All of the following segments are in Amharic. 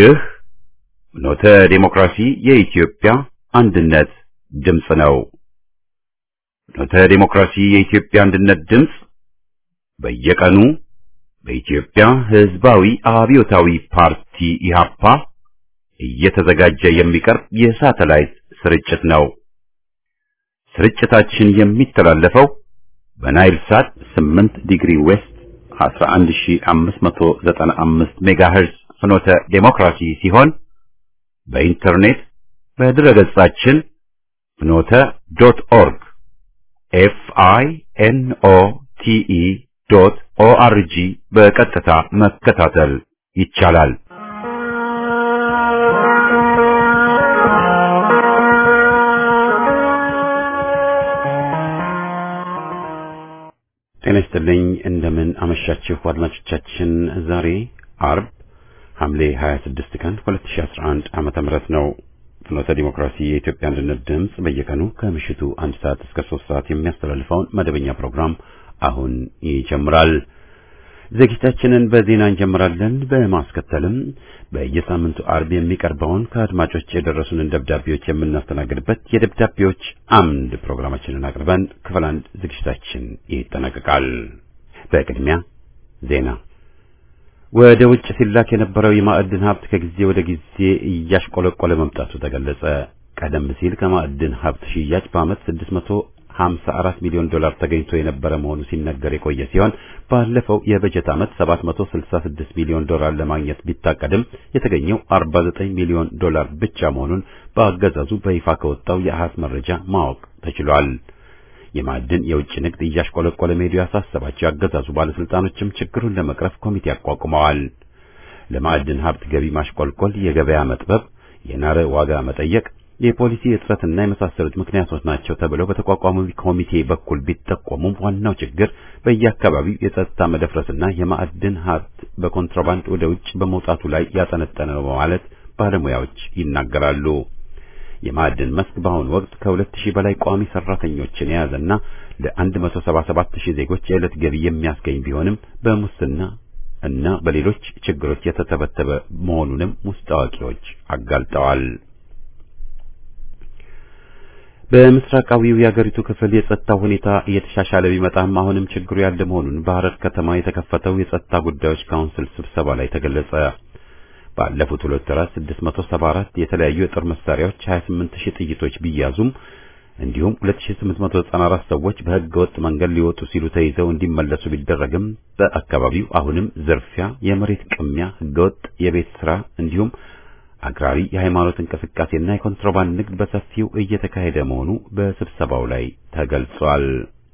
ይህ ኖተ ዴሞክራሲ የኢትዮጵያ አንድነት ድምፅ ነው። ኖተ ዴሞክራሲ የኢትዮጵያ አንድነት ድምፅ በየቀኑ በኢትዮጵያ ሕዝባዊ አብዮታዊ ፓርቲ ኢህአፓ እየተዘጋጀ የሚቀርብ የሳተላይት ስርጭት ነው። ስርጭታችን የሚተላለፈው በናይል ሳት 8 ዲግሪ ዌስት 11595 ሜጋሄርዝ ፍኖተ ዴሞክራሲ ሲሆን በኢንተርኔት በድረገጻችን ፍኖተ ዶት ኦርግ ኤፍ አይ ኤን ኦ ቲ ኢ ዶት ኦ አር ጂ በቀጥታ መከታተል ይቻላል። ጤና ይስጥልኝ። እንደምን አመሻችሁ አድማጮቻችን። ዛሬ አርብ ሐምሌ 26 ቀን 2011 ዓመተ ምህረት ነው። ፍኖተ ዲሞክራሲ የኢትዮጵያ አንድነት ድምፅ በየቀኑ ከምሽቱ አንድ ሰዓት እስከ ሶስት ሰዓት የሚያስተላልፈውን መደበኛ ፕሮግራም አሁን ይጀምራል። ዝግጅታችንን በዜና እንጀምራለን። በማስከተልም በየሳምንቱ አርብ የሚቀርበውን ከአድማጮች የደረሱንን ደብዳቤዎች የምናስተናግድበት የደብዳቤዎች አምድ ፕሮግራማችንን አቅርበን ክፍል አንድ ዝግጅታችን ይጠናቀቃል። በቅድሚያ ዜና። ወደ ውጭ ሲላክ የነበረው የማዕድን ሀብት ከጊዜ ወደ ጊዜ እያሽቆለቆለ መምጣቱ ተገለጸ። ቀደም ሲል ከማዕድን ሀብት ሽያጭ በዓመት 654 ሚሊዮን ዶላር ተገኝቶ የነበረ መሆኑ ሲነገር የቆየ ሲሆን ባለፈው የበጀት ዓመት 766 ሚሊዮን ዶላር ለማግኘት ቢታቀድም የተገኘው 49 ሚሊዮን ዶላር ብቻ መሆኑን በአገዛዙ በይፋ ከወጣው የአሃዝ መረጃ ማወቅ ተችሏል። የማዕድን የውጭ ንግድ እያሽቆለቆለ መሄዱ ያሳሰባቸው ያገዛዙ ባለስልጣኖችም ችግሩን ለመቅረፍ ኮሚቴ አቋቁመዋል። ለማዕድን ሀብት ገቢ ማሽቆልቆል የገበያ መጥበብ፣ የናረ ዋጋ መጠየቅ፣ የፖሊሲ እጥረትና የመሳሰሉት ምክንያቶች ናቸው ተብለው በተቋቋመው ኮሚቴ በኩል ቢጠቆሙም ዋናው ችግር በየአካባቢው የጸጥታ መደፍረስና የማዕድን ሀብት በኮንትራባንድ ወደ ውጭ በመውጣቱ ላይ ያጠነጠነ ነው በማለት ባለሙያዎች ይናገራሉ። የማዕድን መስክ በአሁኑ ወቅት ከሁለት ሺህ በላይ ቋሚ ሰራተኞችን የያዘና ለ177 ሺህ ዜጎች የዕለት ገቢ የሚያስገኝ ቢሆንም በሙስና እና በሌሎች ችግሮች የተተበተበ መሆኑንም ውስጥ አዋቂዎች አጋልጠዋል። በምስራቃዊው የአገሪቱ ክፍል የጸጥታ ሁኔታ እየተሻሻለ ቢመጣም አሁንም ችግሩ ያለ መሆኑን በሐረር ከተማ የተከፈተው የጸጥታ ጉዳዮች ካውንስል ስብሰባ ላይ ተገለጸ። ባለፉት ሁለት ወራት 674 የተለያዩ የጦር መሳሪያዎች 28000 ጥይቶች ቢያዙም እንዲሁም 2894 ሰዎች በሕገ ወጥ መንገድ ሊወጡ ሲሉ ተይዘው እንዲመለሱ ቢደረግም በአካባቢው አሁንም ዝርፊያ፣ የመሬት ቅሚያ፣ ሕገወጥ የቤት ስራ እንዲሁም አክራሪ የሃይማኖት እንቅስቃሴና የኮንትሮባንድ ንግድ በሰፊው እየተካሄደ መሆኑ በስብሰባው ላይ ተገልጿል።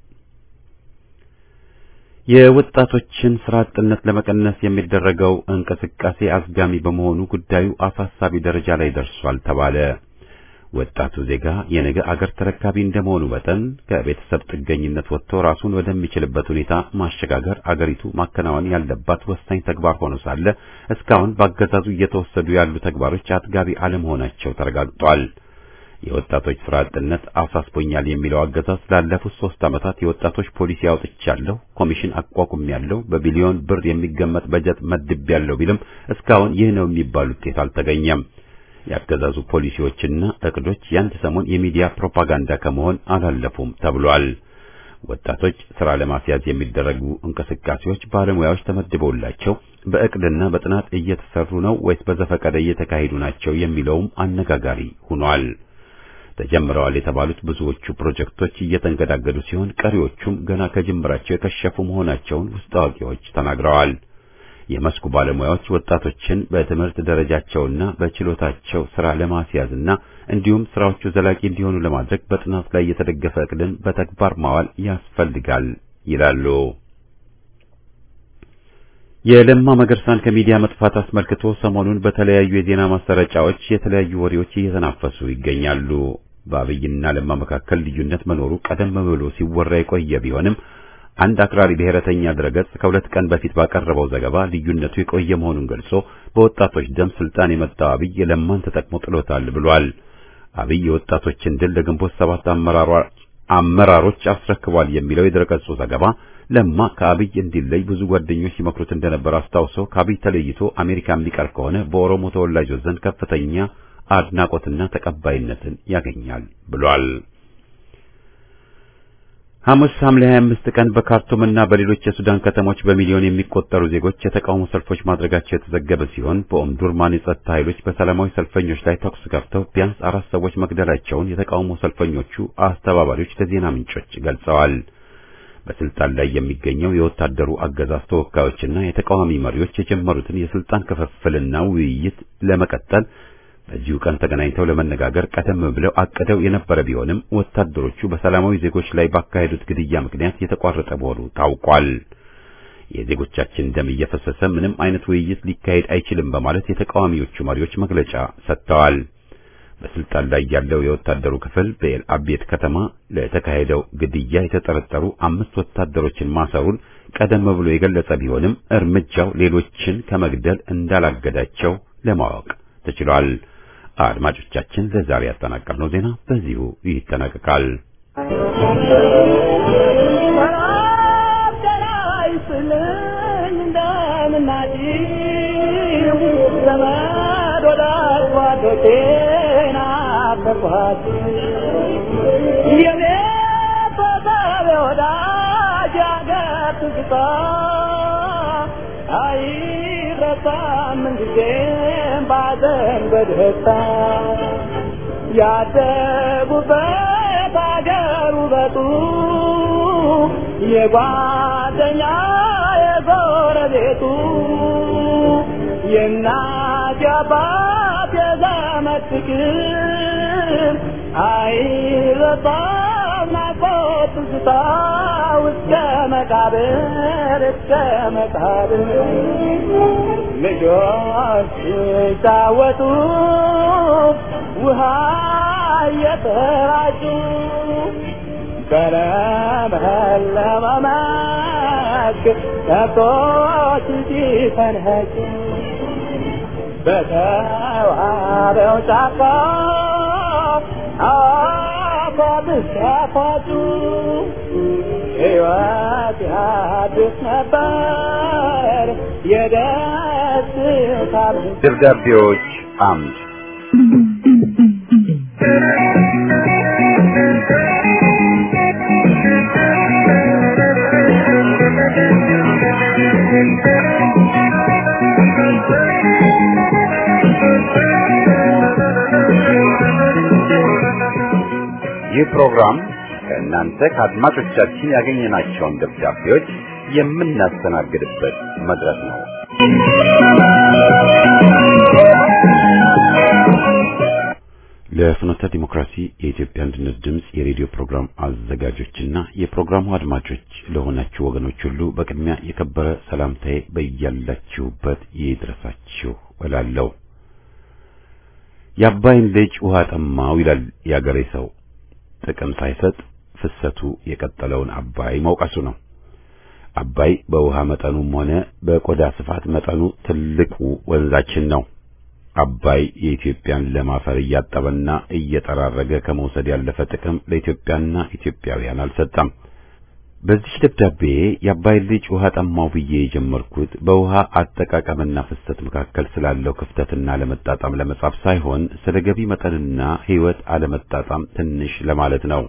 የወጣቶችን ስራ አጥነት ለመቀነስ የሚደረገው እንቅስቃሴ አዝጋሚ በመሆኑ ጉዳዩ አሳሳቢ ደረጃ ላይ ደርሷል ተባለ። ወጣቱ ዜጋ የነገ አገር ተረካቢ እንደመሆኑ መጠን ከቤተሰብ ጥገኝነት ወጥቶ ራሱን ወደሚችልበት ሁኔታ ማሸጋገር አገሪቱ ማከናወን ያለባት ወሳኝ ተግባር ሆኖ ሳለ እስካሁን በአገዛዙ እየተወሰዱ ያሉ ተግባሮች አጥጋቢ አለመሆናቸው ተረጋግጧል። የወጣቶች ስራ አጥነት አሳስቦኛል የሚለው አገዛዝ ላለፉት ሶስት ዓመታት የወጣቶች ፖሊሲ አውጥቻለሁ፣ ኮሚሽን አቋቁሜያለሁ፣ በቢሊዮን ብር የሚገመት በጀት መድቤያለሁ ቢልም እስካሁን ይህ ነው የሚባል ውጤት አልተገኘም። የአገዛዙ ፖሊሲዎችና እቅዶች የአንድ ሰሞን የሚዲያ ፕሮፓጋንዳ ከመሆን አላለፉም ተብሏል። ወጣቶች ስራ ለማስያዝ የሚደረጉ እንቅስቃሴዎች ባለሙያዎች ተመድበውላቸው በእቅድና በጥናት እየተሰሩ ነው ወይስ በዘፈቀደ እየተካሄዱ ናቸው የሚለውም አነጋጋሪ ሆኗል። ተጀምረዋል የተባሉት ብዙዎቹ ፕሮጀክቶች እየተንገዳገዱ ሲሆን ቀሪዎቹም ገና ከጅምራቸው የከሸፉ መሆናቸውን ውስጥ አዋቂዎች ተናግረዋል። የመስኩ ባለሙያዎች ወጣቶችን በትምህርት ደረጃቸውና በችሎታቸው ስራ ለማስያዝና እንዲሁም ስራዎቹ ዘላቂ እንዲሆኑ ለማድረግ በጥናት ላይ የተደገፈ እቅድን በተግባር ማዋል ያስፈልጋል ይላሉ። የለማ መገርሳን ከሚዲያ መጥፋት አስመልክቶ ሰሞኑን በተለያዩ የዜና ማሰራጫዎች የተለያዩ ወሬዎች እየተናፈሱ ይገኛሉ። በአብይና ለማ መካከል ልዩነት መኖሩ ቀደም ብሎ ሲወራ የቆየ ቢሆንም አንድ አክራሪ ብሔረተኛ ድረገጽ ከሁለት ቀን በፊት ባቀረበው ዘገባ ልዩነቱ የቆየ መሆኑን ገልጾ በወጣቶች ደም ስልጣን የመጣው አብይ ለማን ተጠቅሞ ጥሎታል ብሏል። አብይ የወጣቶችን ድል ለግንቦት ሰባት አመራሮች አስረክቧል የሚለው የድረገጹ ዘገባ ለማ ከአብይ እንዲለይ ብዙ ጓደኞች ሲመክሩት እንደነበር አስታውሶ ከአብይ ተለይቶ አሜሪካ የሚቀር ከሆነ በኦሮሞ ተወላጆች ዘንድ ከፍተኛ አድናቆትና ተቀባይነትን ያገኛል ብሏል። ሐሙስ ሐምሌ 25 ቀን በካርቱምና በሌሎች የሱዳን ከተሞች በሚሊዮን የሚቆጠሩ ዜጎች የተቃውሞ ሰልፎች ማድረጋቸው የተዘገበ ሲሆን በኦምዱርማን የጸጥታ ኃይሎች በሰላማዊ ሰልፈኞች ላይ ተኩስ ከፍተው ቢያንስ አራት ሰዎች መግደላቸውን የተቃውሞ ሰልፈኞቹ አስተባባሪዎች ለዜና ምንጮች ገልጸዋል። በስልጣን ላይ የሚገኘው የወታደሩ አገዛዝ ተወካዮችና የተቃዋሚ መሪዎች የጀመሩትን የስልጣን ክፍፍልና ውይይት ለመቀጠል በዚሁ ቀን ተገናኝተው ለመነጋገር ቀደም ብለው አቅደው የነበረ ቢሆንም ወታደሮቹ በሰላማዊ ዜጎች ላይ ባካሄዱት ግድያ ምክንያት የተቋረጠ መሆኑ ታውቋል። የዜጎቻችን ደም እየፈሰሰ ምንም አይነት ውይይት ሊካሄድ አይችልም በማለት የተቃዋሚዎቹ መሪዎች መግለጫ ሰጥተዋል። በስልጣን ላይ ያለው የወታደሩ ክፍል በኤል አቤት ከተማ ለተካሄደው ግድያ የተጠረጠሩ አምስት ወታደሮችን ማሰሩን ቀደም ብሎ የገለጸ ቢሆንም እርምጃው ሌሎችን ከመግደል እንዳላገዳቸው ለማወቅ ተችሏል። አድማጮቻችን ለዛሬ ያጠናቀርነው ዜና በዚሁ ይጠናቀቃል። ባዘን በደስታ ያደጉበት አገር ውበቱ የጓደኛ የጎረቤቱ የእናት የአባት የዘመድ ፍቅር አይረሳም ናፍቆት ትዝታ እስከ መቃብር እስከ መቃብር ልጆች ሲጫወቱ ውሃ እየተራጩ በለመለመ መስክ ከብቶች ሲፈንኸጩ በተዋበው ጫካ አፏብስ ያፏጩ ሕይወት ያድስ ነበር የደስታ ደብዳቤዎች አምድ ይህ ፕሮግራም ከእናንተ ከአድማጮቻችን ያገኘናቸውን ደብዳቤዎች የምናስተናግድበት መድረክ ነው። ለፍኖተ ዲሞክራሲ የኢትዮጵያ አንድነት ድምፅ የሬዲዮ ፕሮግራም አዘጋጆችና የፕሮግራሙ አድማጮች ለሆናችሁ ወገኖች ሁሉ በቅድሚያ የከበረ ሰላምታዬ በያላችሁበት ይድረሳችሁ እላለሁ። የአባይን ልጅ ውሃ ጠማው ይላል የአገሬ ሰው። ጥቅም ሳይሰጥ ፍሰቱ የቀጠለውን አባይ መውቀሱ ነው። አባይ በውሃ መጠኑም ሆነ በቆዳ ስፋት መጠኑ ትልቁ ወንዛችን ነው። አባይ የኢትዮጵያን ለም አፈር እያጠበና እየጠራረገ ከመውሰድ ያለፈ ጥቅም ለኢትዮጵያና ኢትዮጵያውያን አልሰጠም። በዚህ ደብዳቤ የአባይ ልጅ ውሃ ጠማው ብዬ የጀመርኩት በውሃ አጠቃቀምና ፍሰት መካከል ስላለው ክፍተትና አለመጣጣም ለመጻፍ ሳይሆን ስለ ገቢ መጠንና ሕይወት አለመጣጣም ትንሽ ለማለት ነው።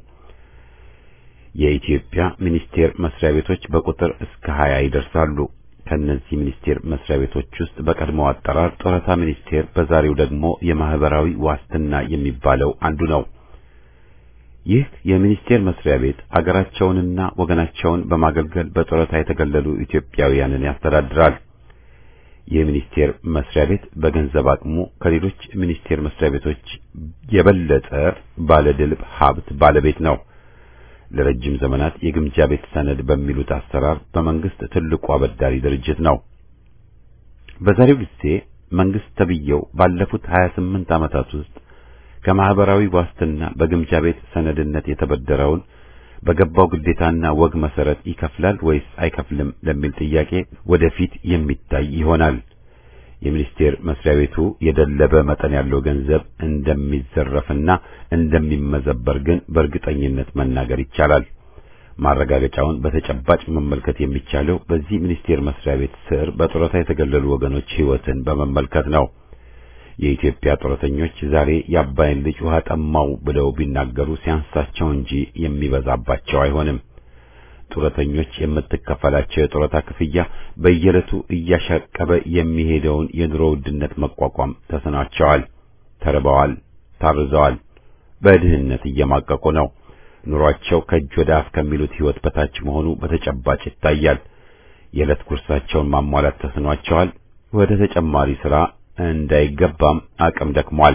የኢትዮጵያ ሚኒስቴር መስሪያ ቤቶች በቁጥር እስከ ሀያ ይደርሳሉ። ከእነዚህ ሚኒስቴር መስሪያ ቤቶች ውስጥ በቀድሞው አጠራር ጡረታ ሚኒስቴር፣ በዛሬው ደግሞ የማህበራዊ ዋስትና የሚባለው አንዱ ነው። ይህ የሚኒስቴር መስሪያ ቤት አገራቸውንና ወገናቸውን በማገልገል በጡረታ የተገለሉ ኢትዮጵያውያንን ያስተዳድራል። ይህ ሚኒስቴር መስሪያ ቤት በገንዘብ አቅሙ ከሌሎች ሚኒስቴር መስሪያ ቤቶች የበለጠ ባለድልብ ሀብት ባለቤት ነው። ለረጅም ዘመናት የግምጃ ቤት ሰነድ በሚሉት አሰራር በመንግስት ትልቁ አበዳሪ ድርጅት ነው። በዛሬው ጊዜ መንግስት ተብየው ባለፉት 28 ዓመታት ውስጥ ከማህበራዊ ዋስትና በግምጃ ቤት ሰነድነት የተበደረውን በገባው ግዴታና ወግ መሰረት ይከፍላል ወይስ አይከፍልም ለሚል ጥያቄ ወደፊት የሚታይ ይሆናል። የሚኒስቴር መስሪያ ቤቱ የደለበ መጠን ያለው ገንዘብ እንደሚዘረፍና እንደሚመዘበር ግን በእርግጠኝነት መናገር ይቻላል። ማረጋገጫውን በተጨባጭ መመልከት የሚቻለው በዚህ ሚኒስቴር መስሪያ ቤት ስር በጡረታ የተገለሉ ወገኖች ሕይወትን በመመልከት ነው። የኢትዮጵያ ጡረተኞች ዛሬ የአባይን ልጅ ውሃ ጠማው ብለው ቢናገሩ ሲያንሳቸው እንጂ የሚበዛባቸው አይሆንም። ጡረተኞች የምትከፈላቸው የጡረታ ክፍያ በየዕለቱ እያሻቀበ የሚሄደውን የኑሮ ውድነት መቋቋም ተስኗቸዋል። ተርበዋል፣ ታርዘዋል፣ በድህነት እየማቀቁ ነው። ኑሯቸው ከእጅ ወደ አፍ ከሚሉት ሕይወት በታች መሆኑ በተጨባጭ ይታያል። የዕለት ጉርሳቸውን ማሟላት ተስኗቸዋል። ወደ ተጨማሪ ሥራ እንዳይገባም አቅም ደክሟል።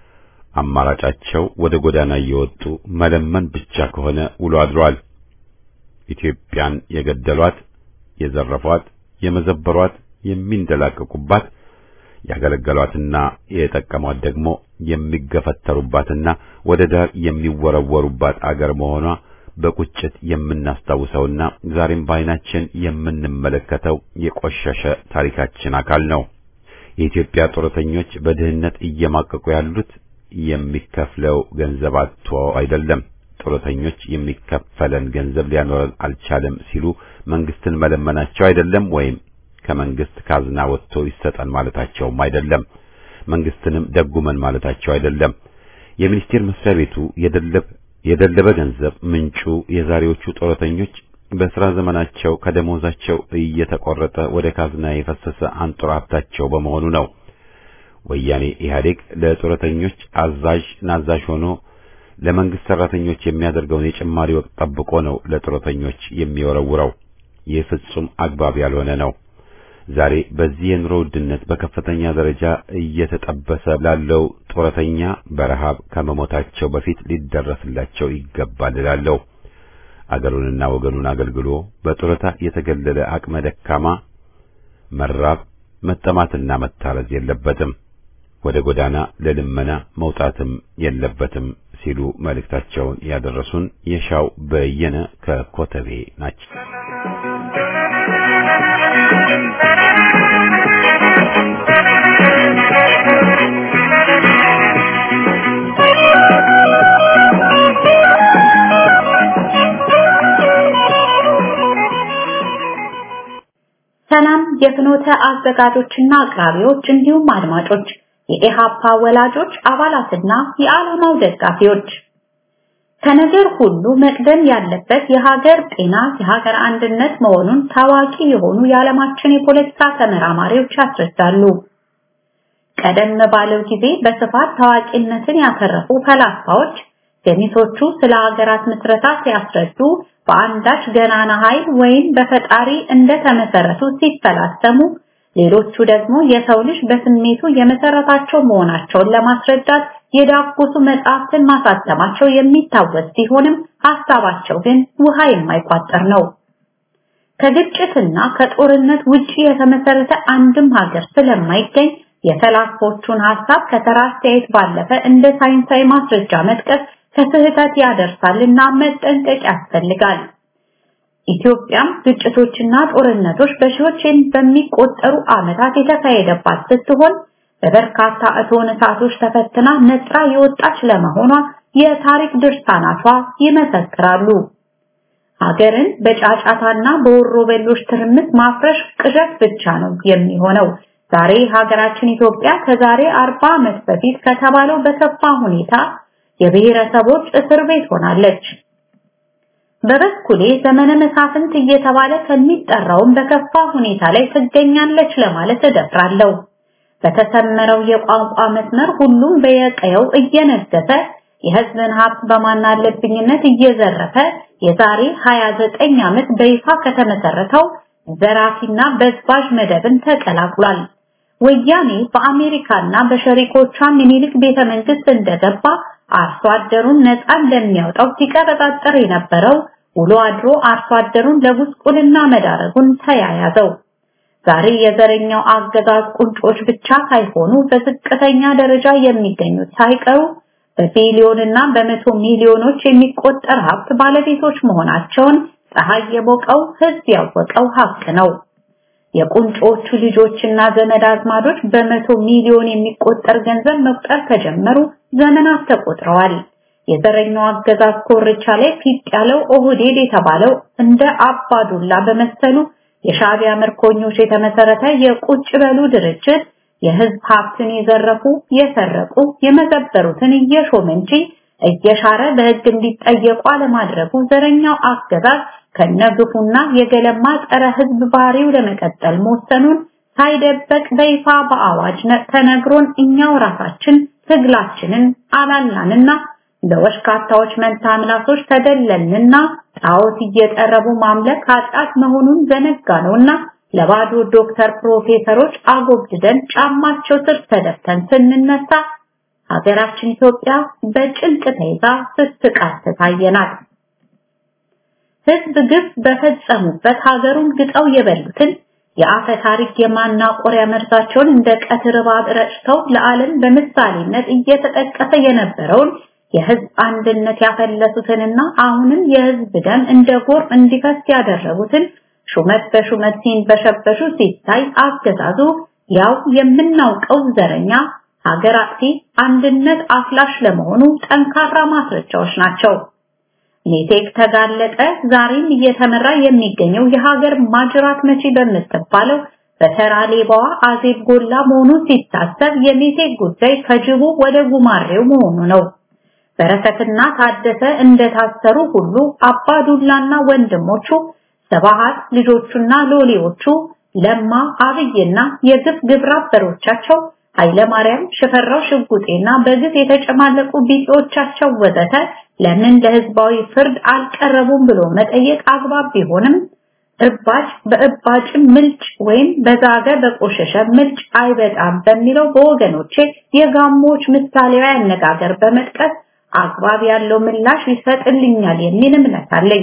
አማራጫቸው ወደ ጎዳና እየወጡ መለመን ብቻ ከሆነ ውሎ አድሯል። ኢትዮጵያን የገደሏት፣ የዘረፏት፣ የመዘበሯት፣ የሚንደላቀቁባት ያገለገሏትና የጠቀሟት ደግሞ የሚገፈተሩባትና ወደ ዳር የሚወረወሩባት አገር መሆኗ በቁጭት የምናስታውሰውና ዛሬም በዓይናችን የምንመለከተው የቆሸሸ ታሪካችን አካል ነው። የኢትዮጵያ ጡረተኞች በድህነት እየማቀቁ ያሉት የሚከፍለው ገንዘብ አጥቶ አይደለም። ጡረተኞች የሚከፈለን ገንዘብ ሊያኖረን አልቻለም ሲሉ መንግስትን መለመናቸው አይደለም ወይም ከመንግስት ካዝና ወጥቶ ይሰጠን ማለታቸውም አይደለም። መንግስትንም ደጉመን ማለታቸው አይደለም። የሚኒስቴር መስሪያ ቤቱ የደለብ የደለበ ገንዘብ ምንጩ የዛሬዎቹ ጡረተኞች በስራ ዘመናቸው ከደሞዛቸው እየተቆረጠ ወደ ካዝና የፈሰሰ አንጡራ ሀብታቸው በመሆኑ ነው። ወያኔ ኢህአዴግ ለጡረተኞች አዛዥ ናዛዥ ሆኖ ለመንግስት ሰራተኞች የሚያደርገውን የጭማሪ ወቅት ጠብቆ ነው ለጡረተኞች የሚወረውረው። ይህ ፍጹም አግባብ ያልሆነ ነው። ዛሬ በዚህ የኑሮ ውድነት በከፍተኛ ደረጃ እየተጠበሰ ላለው ጡረተኛ በረሃብ ከመሞታቸው በፊት ሊደረስላቸው ይገባል እላለሁ። አገሩንና ወገኑን አገልግሎ በጡረታ የተገለለ አቅመ ደካማ መራብ፣ መጠማትና መታረዝ የለበትም። ወደ ጎዳና ለልመና መውጣትም የለበትም ሲሉ መልእክታቸውን ያደረሱን የሻው በየነ ከኮተቤ ናቸው። ሰላም የፍኖተ አዘጋጆችና አቅራቢዎች እንዲሁም አድማጮች፣ የኢሃፓ ወላጆች አባላትና የዓላማው ደጋፊዎች ከነገር ሁሉ መቅደም ያለበት የሀገር ጤና፣ የሀገር አንድነት መሆኑን ታዋቂ የሆኑ የዓለማችን የፖለቲካ ተመራማሪዎች ያስረዳሉ። ቀደም ባለው ጊዜ በስፋት ታዋቂነትን ያተረፉ ፈላስፋዎች ገሚሶቹ ስለ ሀገራት ምስረታ ሲያስረዱ በአንዳች ገናና ኃይል ወይም በፈጣሪ እንደተመሰረቱ ሲፈላሰሙ፣ ሌሎቹ ደግሞ የሰው ልጅ በስሜቱ የመሰረታቸው መሆናቸውን ለማስረዳት የዳጎሱ መጽሐፍትን ማሳተማቸው የሚታወስ ሲሆንም ሀሳባቸው ግን ውሃ የማይቋጠር ነው። ከግጭትና ከጦርነት ውጪ የተመሰረተ አንድም ሀገር ስለማይገኝ የፈላስፎቹን ሀሳብ ከተራ አስተያየት ባለፈ እንደ ሳይንሳዊ ማስረጃ መጥቀስ ከስህተት ያደርሳልና መጠንቀቅ ያስፈልጋል። ኢትዮጵያም ግጭቶችና ጦርነቶች በሺዎች በሚቆጠሩ ዓመታት የተካሄደባት ስትሆን በበርካታ እቶን እሳቶች ተፈትና ነጥራ የወጣች ለመሆኗ የታሪክ ድርሳናቷ ይመሰክራሉ። ሀገርን በጫጫታና በወሮበሎች ትርምስ ማፍረሽ ቅዠት ብቻ ነው የሚሆነው። ዛሬ ሀገራችን ኢትዮጵያ ከዛሬ አርባ ዓመት በፊት ከተባለው በከፋ ሁኔታ የብሔረሰቦች እስር ቤት ሆናለች። በበኩሌ ዘመነ መሳፍንት እየተባለ ከሚጠራውም በከፋ ሁኔታ ላይ ትገኛለች ለማለት እደፍራለሁ። በተሰመረው የቋንቋ መስመር ሁሉም በየቀየው እየነገሰ የሕዝብን ሀብት በማናለብኝነት እየዘረፈ የዛሬ 29 ዓመት በይፋ ከተመሰረተው ዘራፊና በዝባዥ መደብን ተቀላቅሏል። ወያኔ በአሜሪካና በሸሪኮቿ ምኒልክ ቤተ መንግስት እንደገባ አርሶ አደሩን ነፃ እንደሚያወጣው ሲቀበጣጠር የነበረው ውሎ አድሮ አርሶ አደሩን ለጉስቁልና መዳረጉን ተያያዘው። ዛሬ የዘረኛው አገዛዝ ቁንጮች ብቻ ሳይሆኑ በዝቅተኛ ደረጃ የሚገኙት ሳይቀሩ በቢሊዮንና በመቶ ሚሊዮኖች የሚቆጠር ሀብት ባለቤቶች መሆናቸውን ፀሐይ የሞቀው ህዝብ ያወቀው ሀቅ ነው። የቁንጮቹ ልጆችና ዘመድ አዝማዶች በመቶ ሚሊዮን የሚቆጠር ገንዘብ መቁጠር ከጀመሩ ዘመናት ተቆጥረዋል። የዘረኛው አገዛዝ ኮርቻ ላይ ፊት ያለው ኦህዴድ የተባለው እንደ አባዱላ በመሰሉ የሻዕቢያ ምርኮኞች የተመሰረተ የቁጭ በሉ ድርጅት የህዝብ ሀብትን የዘረፉ የሰረቁ የመዘበሩትን እየሾመ እንጂ እየሻረ በህግ እንዲጠየቁ አለማድረጉ ዘረኛው አገዛዝ ከነግፉና የገለማ ጸረ ህዝብ ባህሪው ለመቀጠል መወሰኑን ሳይደበቅ በይፋ በአዋጅ ተነግሮን እኛው ራሳችን ትግላችንን አላላንና ለወሽካታዎች መንታ ምላሶች ተደለልንና ጣዖት እየጠረቡ ማምለክ ኃጢአት መሆኑን ዘነጋ ነውና ለባዶ ዶክተር ፕሮፌሰሮች አጎብድደን ጫማቸው ስር ተደፍተን ስንነሳ ሀገራችን ኢትዮጵያ በጭንቅ ተይዛ ስትቃትት ታየናል። ህዝብ ግፍ በፈጸሙበት ሀገሩን ግጠው የበሉትን የአፈ ታሪክ የማናቆሪያ መርዛቸውን እንደ ቀትር እባብ ረጭተው ለዓለም በምሳሌነት እየተጠቀሰ የነበረውን የህዝብ አንድነት ያፈለሱትንና አሁንም የህዝብ ደም እንደ ጎርፍ እንዲፈስ ያደረጉትን ሹመት በሹመት ሲንበሸበሹ ሲታይ አገዛዙ ያው የምናውቀው ዘረኛ ሀገር አጥፊ አንድነት አፍላሽ ለመሆኑ ጠንካራ ማስረጃዎች ናቸው። ሜቴክ ተጋለጠ ዛሬም እየተመራ የሚገኘው የሀገር ማጅራት መቺ በምትባለው በተራ ሌባዋ አዜብ ጎላ መሆኑ ሲታሰብ የሜቴክ ጉዳይ ከጅቡ ወደ ጉማሬው መሆኑ ነው። በረከትና ታደሰ እንደታሰሩ ሁሉ አባዱላና ወንድሞቹ ሰባሃት ልጆቹና ሎሌዎቹ ለማ አብይና የግፍ ግብረ አበሮቻቸው ኃይለማርያም ሽፈራው ሽጉጤና በግፍ የተጨማለቁ ቢጤዎቻቸው ወዘተ ለምን ለህዝባዊ ፍርድ አልቀረቡም ብሎ መጠየቅ አግባብ ቢሆንም እባጭ በእባጭም ምልጭ ወይም በዛገ በቆሸሸ ምልጭ አይበጣም በሚለው በወገኖቼ የጋሞች ምሳሌያዊ አነጋገር በመጥቀስ አግባብ ያለው ምላሽ ይሰጥልኛል የሚል እምነት አለኝ።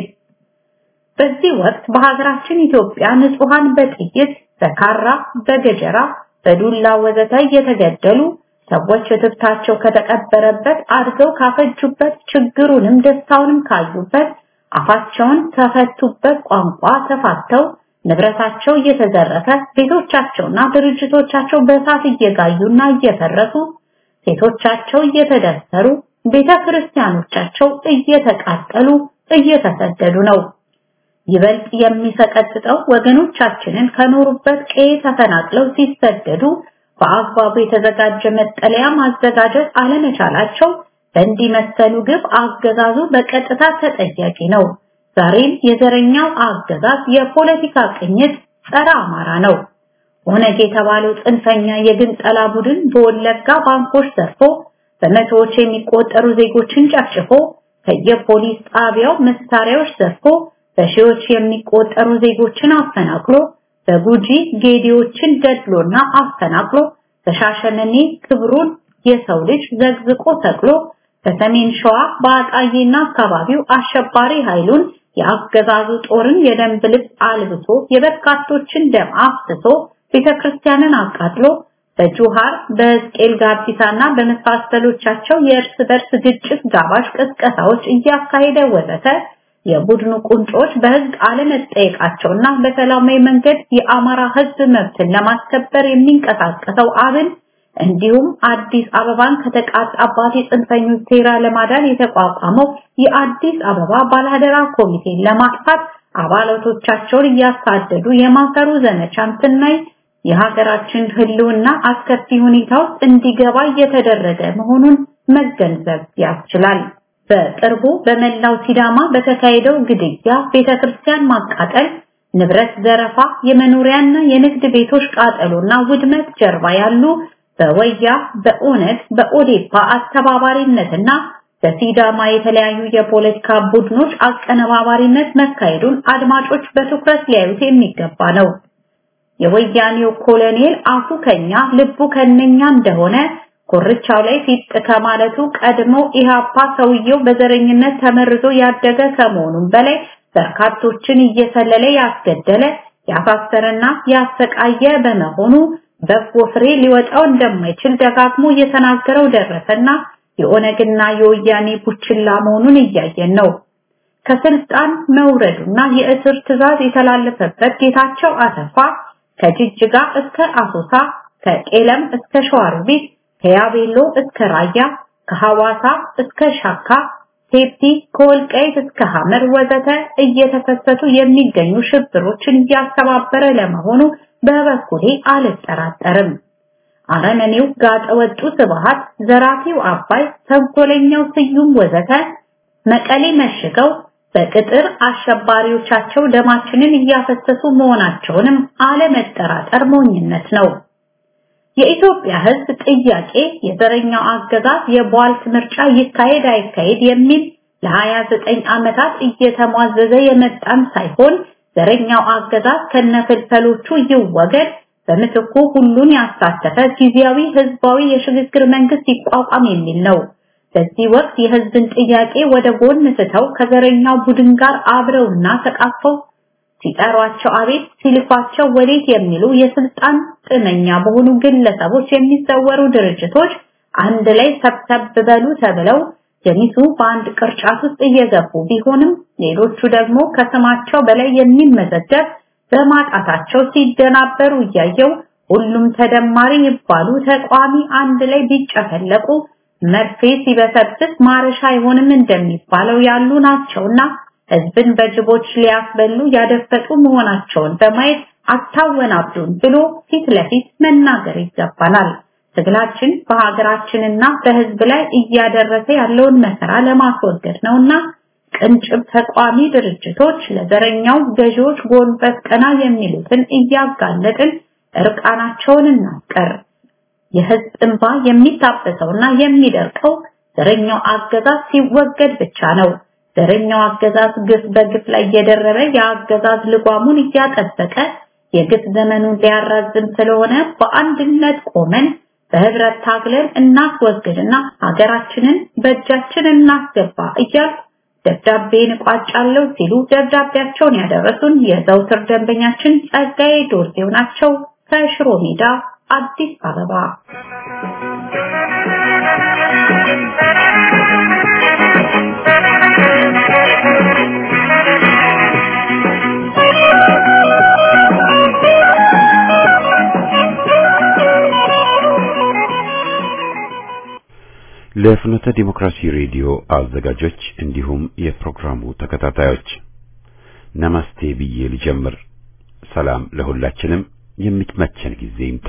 በዚህ ወቅት በሀገራችን ኢትዮጵያ ንጹሃን በጥይት በካራ በገጀራ በዱላ ወዘተ እየተገደሉ ሰዎች እትብታቸው ከተቀበረበት አድገው ካፈጁበት ችግሩንም ደስታውንም ካዩበት አፋቸውን ከፈቱበት ቋንቋ ተፋተው ንብረታቸው እየተዘረፈ ቤቶቻቸውና ድርጅቶቻቸው በእሳት እየጋዩና እየፈረሱ ሴቶቻቸው እየተደፈሩ ቤተ ክርስቲያኖቻቸው እየተቃጠሉ እየተሰደዱ ነው። ይበልጥ የሚሰቀጥጠው ወገኖቻችንን ከኖሩበት ቀዬ ተፈናቅለው ሲሰደዱ በአግባቡ የተዘጋጀ መጠለያ ማዘጋጀት አለመቻላቸው በእንዲህ መሰሉ ግብ አገዛዙ በቀጥታ ተጠያቂ ነው። ዛሬም የዘረኛው አገዛዝ የፖለቲካ ቅኝት ጸረ አማራ ነው። ኦነግ የተባለው ጽንፈኛ የግንጠላ ቡድን በወለጋ ባንኮች ዘርፎ በመቶዎች የሚቆጠሩ ዜጎችን ጨፍጭፎ ከየፖሊስ ጣቢያው መሳሪያዎች ዘርፎ በሺዎች የሚቆጠሩ ዜጎችን አፈናቅሎ በጉጂ ጌዲዎችን ገድሎና አፈናቅሎ በሻሸመኔ ክብሩን የሰው ልጅ ዘግዝቆ ተክሎ በሰሜን ሸዋ በአጣዬና አካባቢው አሸባሪ ኃይሉን የአገዛዙ ጦርን የደንብ ልብስ አልብሶ የበርካቶችን ደም አፍስሶ ቤተክርስቲያንን አቃጥሎ በጁሃር በሕዝቅኤል ጋቢሳና በመሳሰሎቻቸው የእርስ በርስ ግጭት ጋባዥ ቅስቀሳዎች እያካሄደ ወዘተ የቡድኑ ቁንጮች በህግ አለመጠየቃቸውና በሰላማዊ መንገድ የአማራ ህዝብ መብትን ለማስከበር የሚንቀሳቀሰው አብን እንዲሁም አዲስ አበባን ከተቃጣባት የጽንፈኞች ሴራ ለማዳን የተቋቋመው የአዲስ አበባ ባላደራ ኮሚቴን ለማጥፋት አባላቶቻቸውን እያሳደዱ የማሰሩ ዘመቻን ስናይ የሀገራችን ህልውና አስከፊ ሁኔታ ውስጥ እንዲገባ እየተደረገ መሆኑን መገንዘብ ያስችላል። በቅርቡ በመላው ሲዳማ በተካሄደው ግድያ፣ ቤተክርስቲያን ማቃጠል፣ ንብረት ዘረፋ፣ የመኖሪያና የንግድ ቤቶች ቃጠሎና ውድመት ጀርባ ያሉ በወያ በኦነግ በኦዴፓ አስተባባሪነትና በሲዳማ የተለያዩ የፖለቲካ ቡድኖች አቀነባባሪነት መካሄዱን አድማጮች በትኩረት ሊያዩት የሚገባ ነው። የወያኔው ኮሎኔል አፉ ከኛ ልቡ ከነኛ እንደሆነ ኮርቻው ላይ ፊት ከማለቱ ቀድሞ ኢሃፓ ሰውየው በዘረኝነት ተመርዞ ያደገ ከመሆኑም በላይ በርካቶችን እየሰለለ ያስገደለ ያሳሰረና ያሰቃየ በመሆኑ በጎ ፍሬ ሊወጣው እንደማይችል ደጋግሞ እየተናገረው ደረሰና የኦነግና የወያኔ ቡችላ መሆኑን እያየን ነው። ከስልጣን መውረዱና የእስር ትዕዛዝ የተላለፈበት ጌታቸው አሰፋ ከጅጅጋ እስከ አሶሳ ከቄለም እስከ ሸዋሮቢት ከያቤሎ እስከ ራያ ከሐዋሳ እስከ ሻካ ቴፒ ከወልቃይት እስከ ሐመር ወዘተ እየተከሰቱ የሚገኙ ሽብሮችን እያስተባበረ ለመሆኑ በበኩሌ አልጠራጠርም። አረመኔው ጋጠወጡ ስብሃት፣ ዘራፊው አባይ፣ ተንኮለኛው ስዩም ወዘተ መቀሌ መሽገው በቅጥር አሸባሪዎቻቸው ደማችንን እያፈሰሱ መሆናቸውንም አለመጠራጠር ሞኝነት ነው። የኢትዮጵያ ሕዝብ ጥያቄ የዘረኛው አገዛዝ የቧልት ምርጫ ይካሄድ አይካሄድ የሚል ለ29 ዓመታት እየተሟዘዘ የመጣን ሳይሆን ዘረኛው አገዛዝ ከነፍልፈሎቹ ይወገድ፣ በምትኩ ሁሉን ያሳተፈ ጊዜያዊ ህዝባዊ የሽግግር መንግስት ይቋቋም የሚል ነው። በዚህ ወቅት የህዝብን ጥያቄ ወደ ጎን ስተው ከዘረኛው ቡድን ጋር አብረውና ተቃፈው ሲጠሯቸው አቤት ሲልኳቸው ወዴት የሚሉ የስልጣን ጥመኛ በሆኑ ግለሰቦች የሚዘወሩ ድርጅቶች አንድ ላይ ሰብሰብ በሉ ተብለው ገሚሱ በአንድ ቅርጫት ውስጥ እየገቡ ቢሆንም ሌሎቹ ደግሞ ከስማቸው በላይ የሚመዘገብ በማጣታቸው ሲደናበሩ እያየው ሁሉም ተደማሪ ይባሉ ተቋሚ አንድ ላይ ቢጨፈለቁ መርፌ ሲበሰብስ ማረሻ አይሆንም እንደሚባለው ያሉ ናቸውና ህዝብን በጅቦች ሊያስበሉ ያደፈጡ መሆናቸውን በማየት አታወናብዱን ብሎ ፊት ለፊት መናገር ይገባናል። ትግላችን በሀገራችንና በህዝብ ላይ እያደረሰ ያለውን መከራ ለማስወገድ ነውና ቅንጭብ ተቋሚ ድርጅቶች ለዘረኛው ገዢዎች ጎንበስ ቀና የሚሉትን እያጋለጥን እርቃናቸውን እናስቀር። የህዝብ እንባ የሚታበሰውና የሚደርቀው ዘረኛው አገዛዝ ሲወገድ ብቻ ነው። ዘረኛው አገዛዝ ግፍ በግፍ ላይ እየደረበ የአገዛዝ ልጓሙን እያጠበቀ የግፍ ዘመኑን ሊያራዝም ስለሆነ በአንድነት ቆመን በህብረት ታግለን እናስወግድና ሀገራችንን በእጃችን እናስገባ እያልኩ ደብዳቤን እቋጫለሁ ሲሉ ደብዳቤያቸውን ያደረሱን የዘውትር ደንበኛችን ጸጋዬ ዶርዜው ናቸው ከሽሮ ሜዳ አዲስ አበባ። ለፍኖተ ዲሞክራሲ ሬዲዮ አዘጋጆች እንዲሁም የፕሮግራሙ ተከታታዮች ነማስቴ ብዬ ልጀምር። ሰላም ለሁላችንም፣ የሚመቸን ጊዜ ይምጣ።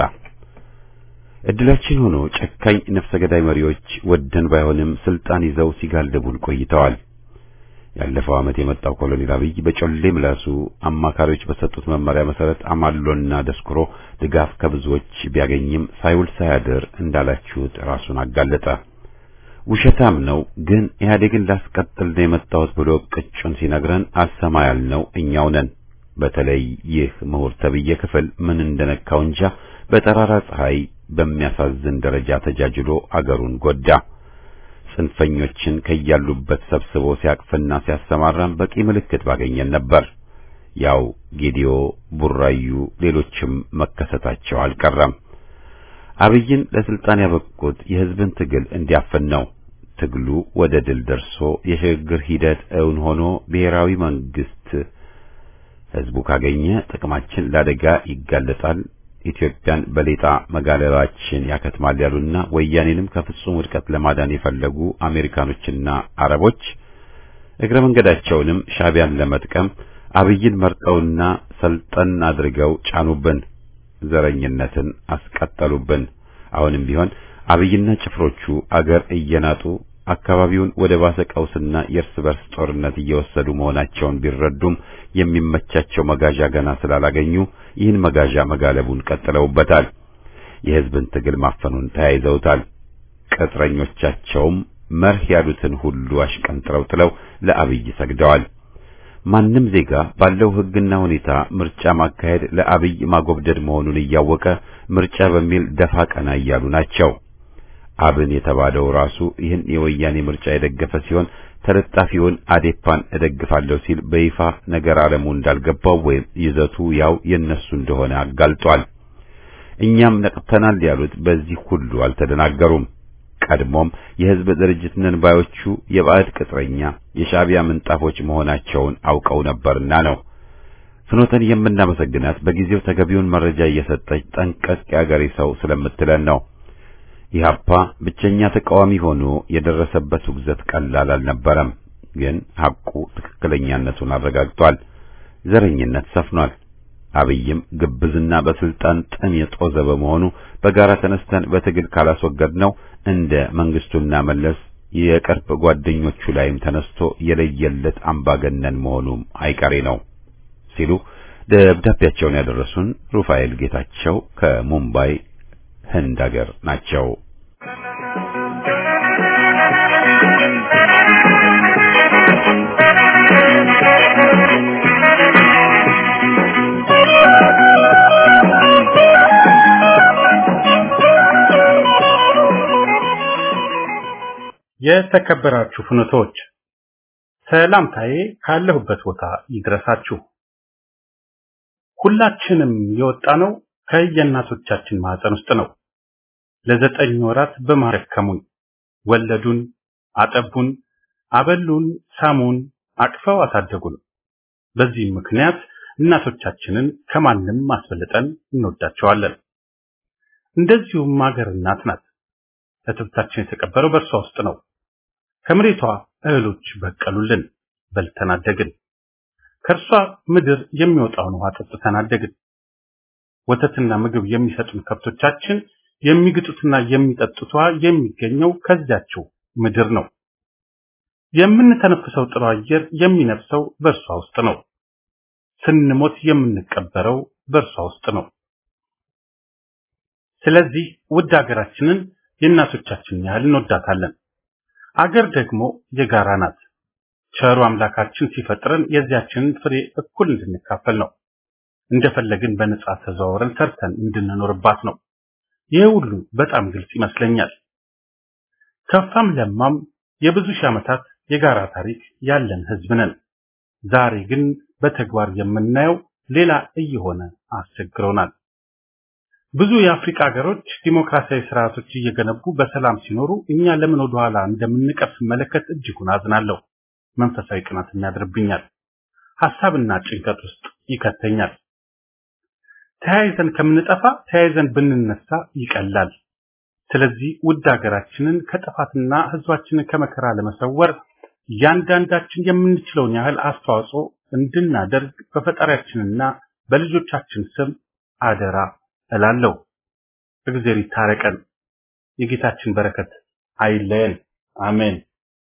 እድላችን ሆኖ ጨካኝ ነፍሰ ገዳይ መሪዎች ወደን ባይሆንም ስልጣን ይዘው ሲጋልቡን ቆይተዋል። ያለፈው ዓመት የመጣው ኮሎኔል አብይ በጮሌ ምላሱ አማካሪዎች በሰጡት መመሪያ መሰረት አማሎና ደስኩሮ ድጋፍ ከብዙዎች ቢያገኝም ሳይውል ሳያድር እንዳላችሁት ራሱን አጋለጠ። ውሸታም ነው፣ ግን ኢህአዴግን ላስቀጥል ነው የመጣሁት ብሎ ቅጩን ሲነግረን አልሰማ ያልነው እኛው ነን። በተለይ ይህ ምሁር ተብዬ ክፍል ምን እንደነካው እንጃ በጠራራ ፀሐይ በሚያሳዝን ደረጃ ተጃጅሎ አገሩን ጎዳ። ጽንፈኞችን ከያሉበት ሰብስቦ ሲያቅፍና ሲያሰማራን በቂ ምልክት ባገኘን ነበር። ያው ጌዲዮ፣ ቡራዩ፣ ሌሎችም መከሰታቸው አልቀረም። አብይን ለስልጣን ያበቁት የህዝብን ትግል እንዲያፈን ነው። ትግሉ ወደ ድል ደርሶ የሽግግር ሂደት እውን ሆኖ ብሔራዊ መንግስት ህዝቡ ካገኘ ጥቅማችን ለአደጋ ይጋለጣል፣ ኢትዮጵያን በሌጣ መጋለባችን ያከትማል ያሉና ወያኔንም ከፍጹም ውድቀት ለማዳን የፈለጉ አሜሪካኖችና አረቦች እግረ መንገዳቸውንም ሻቢያን ለመጥቀም አብይን መርጠውና ሰልጠን አድርገው ጫኑብን፣ ዘረኝነትን አስቀጠሉብን። አሁንም ቢሆን አብይና ጭፍሮቹ አገር እየናጡ አካባቢውን ወደ ባሰ ቀውስና የእርስ በርስ ጦርነት እየወሰዱ መሆናቸውን ቢረዱም የሚመቻቸው መጋዣ ገና ስላላገኙ ይህን መጋዣ መጋለቡን ቀጥለውበታል። የህዝብን ትግል ማፈኑን ተያይዘውታል። ቅጥረኞቻቸውም መርህ ያሉትን ሁሉ አሽቀንጥረው ጥለው ለአብይ ሰግደዋል። ማንም ዜጋ ባለው ህግና ሁኔታ ምርጫ ማካሄድ ለአብይ ማጎብደድ መሆኑን እያወቀ ምርጫ በሚል ደፋ ቀና እያሉ ናቸው። አብን የተባለው ራሱ ይህን የወያኔ ምርጫ የደገፈ ሲሆን ተለጣፊውን አዴፓን እደግፋለሁ ሲል በይፋ ነገር ዓለሙ እንዳልገባው ወይም ይዘቱ ያው የነሱ እንደሆነ አጋልጧል። እኛም ነቅተናል ያሉት በዚህ ሁሉ አልተደናገሩም። ቀድሞም የህዝብ ድርጅት ነን ባዮቹ የባዕድ ቅጥረኛ የሻዕቢያ ምንጣፎች መሆናቸውን አውቀው ነበርና ነው። ፍኖተን የምናመሰግናት በጊዜው ተገቢውን መረጃ እየሰጠች ጠንቀቅ ያገሬ ሰው ስለምትለን ነው። ኢህአፓ ብቸኛ ተቃዋሚ ሆኖ የደረሰበት ውግዘት ቀላል አልነበረም። ግን ሐቁ ትክክለኛነቱን አረጋግጧል። ዘረኝነት ሰፍኗል። አብይም ግብዝና በስልጣን ጥም የጦዘ በመሆኑ በጋራ ተነስተን በትግል ካላስወገድነው እንደ መንግስቱና መለስ የቅርብ ጓደኞቹ ላይም ተነስቶ የለየለት አምባገነን መሆኑም አይቀሬ ነው ሲሉ ደብዳቤያቸውን ያደረሱን ሩፋኤል ጌታቸው ከሙምባይ ህንድ ሀገር ናቸው። የተከበራችሁ ፍኖቶች ሰላምታዬ ካለሁበት ቦታ ይድረሳችሁ። ሁላችንም የወጣነው ከየእናቶቻችን ማህፀን ውስጥ ነው። ለዘጠኝ ወራት በማረከሙን ወለዱን፣ አጠቡን፣ አበሉን፣ ሳሙን፣ አቅፈው አሳደጉን። በዚህም ምክንያት እናቶቻችንን ከማንም አስበልጠን እንወዳቸዋለን። እንደዚሁም ሀገር እናት ናት። እትብታችን የተቀበረው በእርሷ ውስጥ ነው። ከመሬቷ እህሎች በቀሉልን፣ በልተን አደግን። ከእርሷ ምድር የሚወጣውን ውሃ ጠጥተን አደግን። ወተትና ምግብ የሚሰጡን ከብቶቻችን የሚግጡትና የሚጠጡት ውሃ የሚገኘው ከዚያችው ምድር ነው። የምንተነፍሰው ጥሩ አየር የሚነፍሰው በእርሷ ውስጥ ነው። ስንሞት የምንቀበረው በእርሷ ውስጥ ነው። ስለዚህ ውድ ሀገራችንን የእናቶቻችን ያህል እንወዳታለን። አገር ደግሞ የጋራ ናት። ቸሩ አምላካችን ሲፈጥረን የዚያችንን ፍሬ እኩል እንድንካፈል ነው። እንደፈለግን በነጻ ተዘዋውረን ሰርተን እንድንኖርባት ነው። ይህ ሁሉ በጣም ግልጽ ይመስለኛል። ከፋም ለማም የብዙ ሺህ ዓመታት የጋራ ታሪክ ያለን ህዝብ ነን። ዛሬ ግን በተግባር የምናየው ሌላ እየሆነ አስቸግሮናል። ብዙ የአፍሪካ ሀገሮች ዲሞክራሲያዊ ስርዓቶች እየገነቡ በሰላም ሲኖሩ እኛ ለምን ወደ ኋላ እንደምንቀር ስመለከት እጅጉን አዝናለሁ። መንፈሳዊ ቅናትም ያድርብኛል። ሐሳብና ጭንቀት ውስጥ ይከተኛል። ተያይዘን ከምንጠፋ ተያይዘን ብንነሳ ይቀላል። ስለዚህ ውድ ሀገራችንን ከጥፋትና ህዝባችንን ከመከራ ለመሰወር እያንዳንዳችን የምንችለውን ያህል አስተዋጽኦ እንድናደርግ በፈጣሪያችንና በልጆቻችን ስም አደራ እላለሁ። እግዚአብሔር ይታረቀን። የጌታችን በረከት አይለየን። አሜን።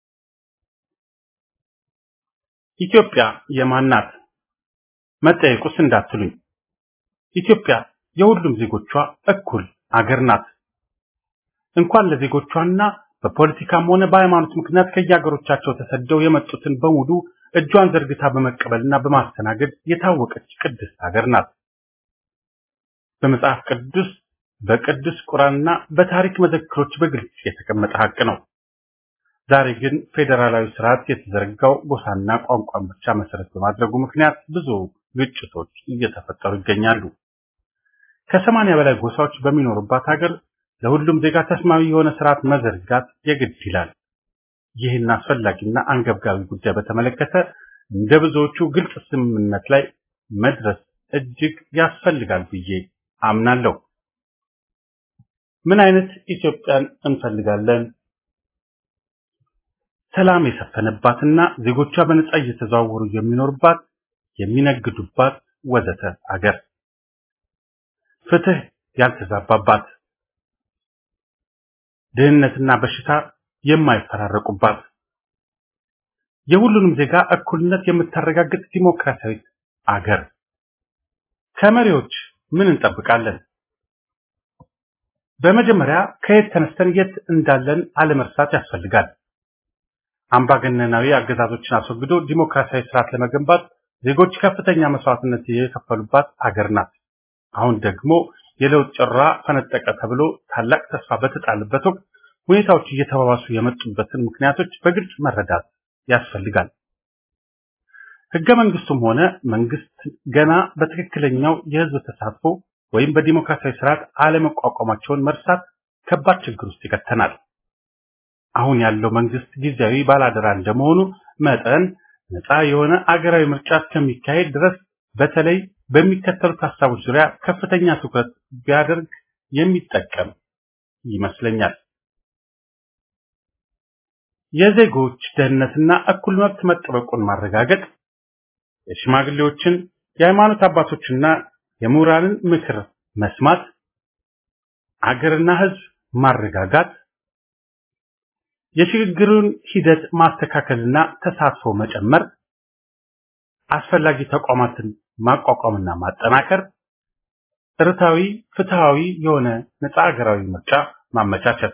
ኢትዮጵያ የማን ናት? መጠየቁስ እንዳትሉኝ። ኢትዮጵያ የሁሉም ዜጎቿ እኩል አገር ናት። እንኳን ለዜጎቿና በፖለቲካም ሆነ በሃይማኖት ምክንያት ከየሀገሮቻቸው ተሰደው የመጡትን በሙሉ እጇን ዘርግታ በመቀበልና በማስተናገድ የታወቀች ቅድስት ሀገር ናት። በመጽሐፍ ቅዱስ በቅዱስ ቁርአንና በታሪክ መዘክሮች በግልጽ የተቀመጠ ሀቅ ነው። ዛሬ ግን ፌዴራላዊ ስርዓት የተዘረጋው ጎሳና ቋንቋን ብቻ መሰረት በማድረጉ ምክንያት ብዙ ግጭቶች እየተፈጠሩ ይገኛሉ። ከሰማንያ በላይ ጎሳዎች በሚኖሩባት ሀገር ለሁሉም ዜጋ ተስማሚ የሆነ ስርዓት መዘርጋት የግድ ይላል። ይህን አስፈላጊና አንገብጋቢ ጉዳይ በተመለከተ እንደ ብዙዎቹ ግልጽ ስምምነት ላይ መድረስ እጅግ ያስፈልጋል ብዬ አምናለሁ። ምን አይነት ኢትዮጵያን እንፈልጋለን? ሰላም የሰፈነባትና ዜጎቿ በነጻ እየተዘዋወሩ የሚኖርባት፣ የሚነግዱባት ወዘተ አገር፣ ፍትህ ያልተዛባባት፣ ድህነትና በሽታ የማይፈራረቁባት፣ የሁሉንም ዜጋ እኩልነት የምታረጋግጥ ዲሞክራሲያዊት አገር። ከመሪዎች ምን እንጠብቃለን? በመጀመሪያ ከየት ተነስተን የት እንዳለን አለመርሳት ያስፈልጋል። አምባገነናዊ አገዛዞችን አስወግዶ ዲሞክራሲያዊ ስርዓት ለመገንባት ዜጎች ከፍተኛ መስዋዕትነት የከፈሉባት አገር ናት። አሁን ደግሞ የለውጥ ጭራ ፈነጠቀ ተብሎ ታላቅ ተስፋ በተጣለበት ወቅት ሁኔታዎች እየተባባሱ የመጡበትን ምክንያቶች በግልጽ መረዳት ያስፈልጋል። ህገ መንግስቱም ሆነ መንግስት ገና በትክክለኛው የህዝብ ተሳትፎ ወይም በዲሞክራሲያዊ ስርዓት አለመቋቋማቸውን መርሳት ከባድ ችግር ውስጥ ይከተናል። አሁን ያለው መንግስት ጊዜያዊ ባላደራ እንደመሆኑ መጠን ነፃ የሆነ አገራዊ ምርጫ እስከሚካሄድ ድረስ በተለይ በሚከተሉት ሀሳቦች ዙሪያ ከፍተኛ ትኩረት ቢያደርግ የሚጠቀም ይመስለኛል። የዜጎች ደህንነትና እኩል መብት መጠበቁን ማረጋገጥ፣ የሽማግሌዎችን የሃይማኖት አባቶችና የምሁራንን ምክር መስማት፣ አገርና ሕዝብ ማረጋጋት፣ የሽግግሩን ሂደት ማስተካከልና ተሳትፎ መጨመር፣ አስፈላጊ ተቋማትን ማቋቋምና ማጠናከር፣ ርታዊ ፍትሃዊ የሆነ ነፃ ሀገራዊ ምርጫ ማመቻቸት።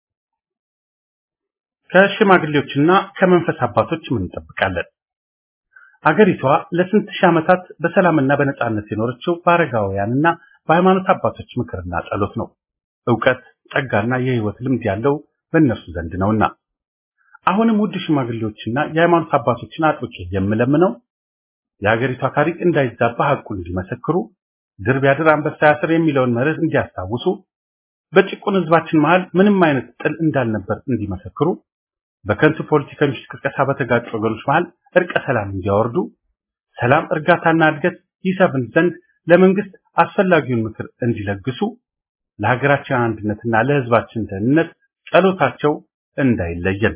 ከሽማግሌዎችና ከመንፈስ አባቶች ምን እንጠብቃለን? አገሪቷ ለስንት ሺህ ዓመታት በሰላምና በነጻነት የኖረችው በአረጋውያንና በሃይማኖት አባቶች ምክርና ጸሎት ነው። ዕውቀት፣ ጸጋና የህይወት ልምድ ያለው በእነርሱ ዘንድ ነውና አሁንም ውድ ሽማግሌዎችና የሃይማኖት አባቶችን አጥብቄ የምለምነው የሀገሪቷ ታሪክ እንዳይዛባ ሐቁን እንዲመሰክሩ፣ ድር ቢያድር አንበሳ ያስር የሚለውን መርህ እንዲያስታውሱ፣ በጭቁን ህዝባችን መሃል ምንም አይነት ጥል እንዳልነበር እንዲመሰክሩ፣ በከንቱ ፖለቲከኞች ቅስቀሳ በተጋጩ ወገኖች መሃል እርቀ ሰላም እንዲያወርዱ፣ ሰላም እርጋታና እድገት ይሰፍን ዘንድ ለመንግስት አስፈላጊውን ምክር እንዲለግሱ፣ ለሀገራችን አንድነትና ለህዝባችን ደህንነት ጸሎታቸው እንዳይለየን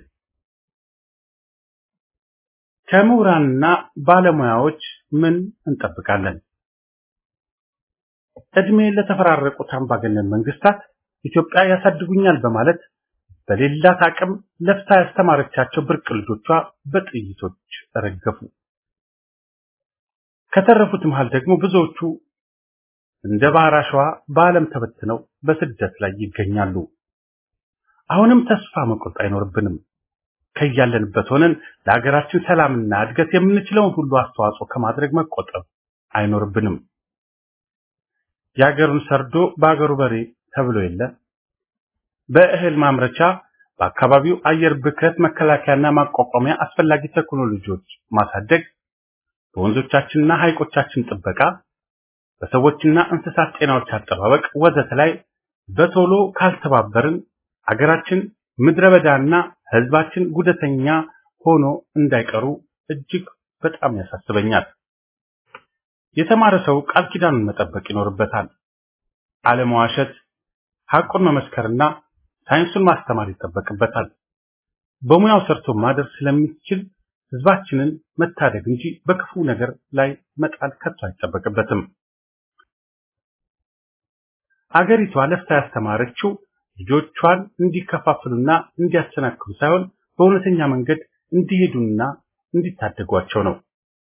ከምሁራንና ባለሙያዎች ምን እንጠብቃለን? እድሜ ለተፈራረቁት አምባገነን መንግስታት ኢትዮጵያ ያሳድጉኛል በማለት በሌላት አቅም ለፍታ ያስተማረቻቸው ብርቅ ልጆቿ በጥይቶች ረገፉ። ከተረፉት መሃል ደግሞ ብዙዎቹ እንደ ባህር አሸዋ በዓለም ተበትነው በስደት ላይ ይገኛሉ። አሁንም ተስፋ መቁረጥ አይኖርብንም። ከያለንበት ሆነን ለሀገራችን ሰላምና እድገት የምንችለውን ሁሉ አስተዋጽኦ ከማድረግ መቆጠብ አይኖርብንም። የሀገሩን ሰርዶ በሀገሩ በሬ ተብሎ የለ። በእህል ማምረቻ፣ በአካባቢው አየር ብክለት መከላከያና ማቋቋሚያ አስፈላጊ ቴክኖሎጂዎች ማሳደግ፣ በወንዞቻችንና ሐይቆቻችን ጥበቃ፣ በሰዎችና እንስሳት ጤናዎች አጠባበቅ ወዘተ ላይ በቶሎ ካልተባበርን አገራችን ምድረ በዳና ህዝባችን ጉደተኛ ሆኖ እንዳይቀሩ እጅግ በጣም ያሳስበኛል። የተማረ ሰው ቃል ኪዳኑን መጠበቅ ይኖርበታል። አለመዋሸት፣ ሐቁን መመስከርና ሳይንሱን ማስተማር ይጠበቅበታል። በሙያው ሰርቶ ማደር ስለሚችል ህዝባችንን መታደግ እንጂ በክፉ ነገር ላይ መጣል ከቶ አይጠበቅበትም። አገሪቷ ለፍታ ያስተማረችው ልጆቿን እንዲከፋፍሉና እንዲያሰናክሉ ሳይሆን በእውነተኛ መንገድ እንዲሄዱና እንዲታደጓቸው ነው።